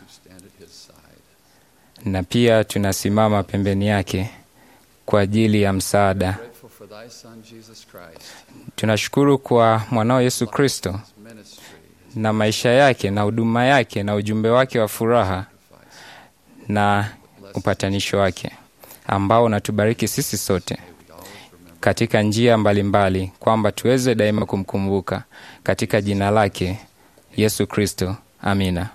na pia tunasimama pembeni yake kwa ajili ya msaada. Tunashukuru kwa mwanao Yesu Kristo na maisha yake na huduma yake na ujumbe wake wa furaha na upatanisho wake ambao unatubariki sisi sote katika njia mbalimbali mbali, kwamba tuweze daima kumkumbuka katika jina lake Yesu Kristo. Amina.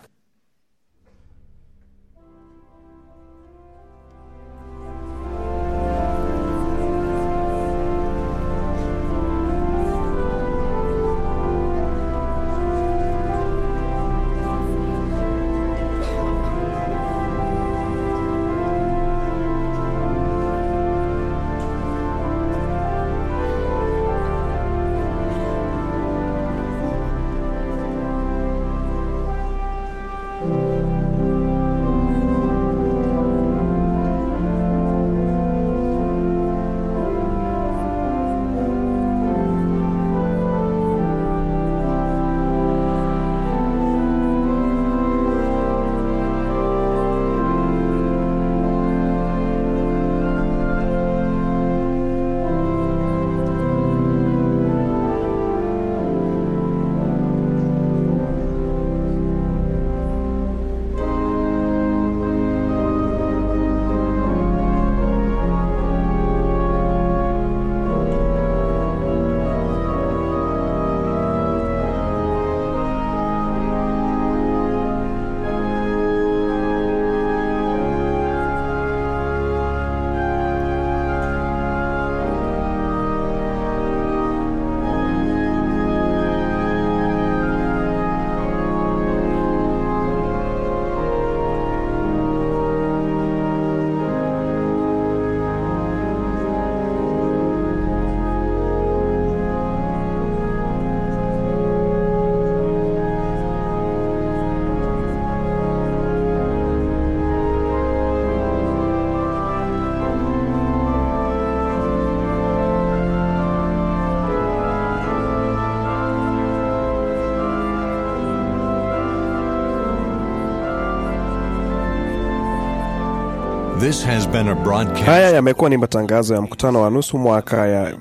This has been a broadcast. Haya yamekuwa ni matangazo ya mkutano wa nusu mwaka ya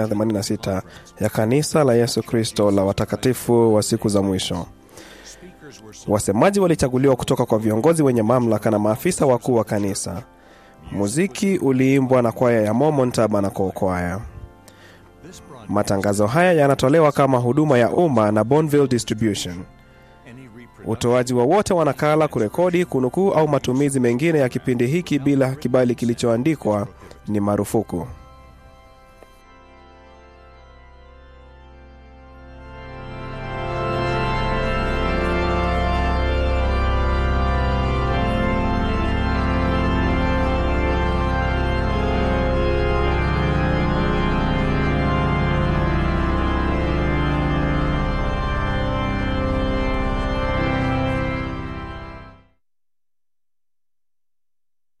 186 ya kanisa la Yesu Kristo la watakatifu wa siku za mwisho. Wasemaji walichaguliwa kutoka kwa viongozi wenye mamlaka na maafisa wakuu wa kanisa. Muziki uliimbwa na kwaya ya Mormon Tabernacle Choir. Matangazo haya yanatolewa kama huduma ya umma na Bonneville Distribution. Utoaji wowote wa nakala, kurekodi, kunukuu au matumizi mengine ya kipindi hiki bila kibali kilichoandikwa ni marufuku.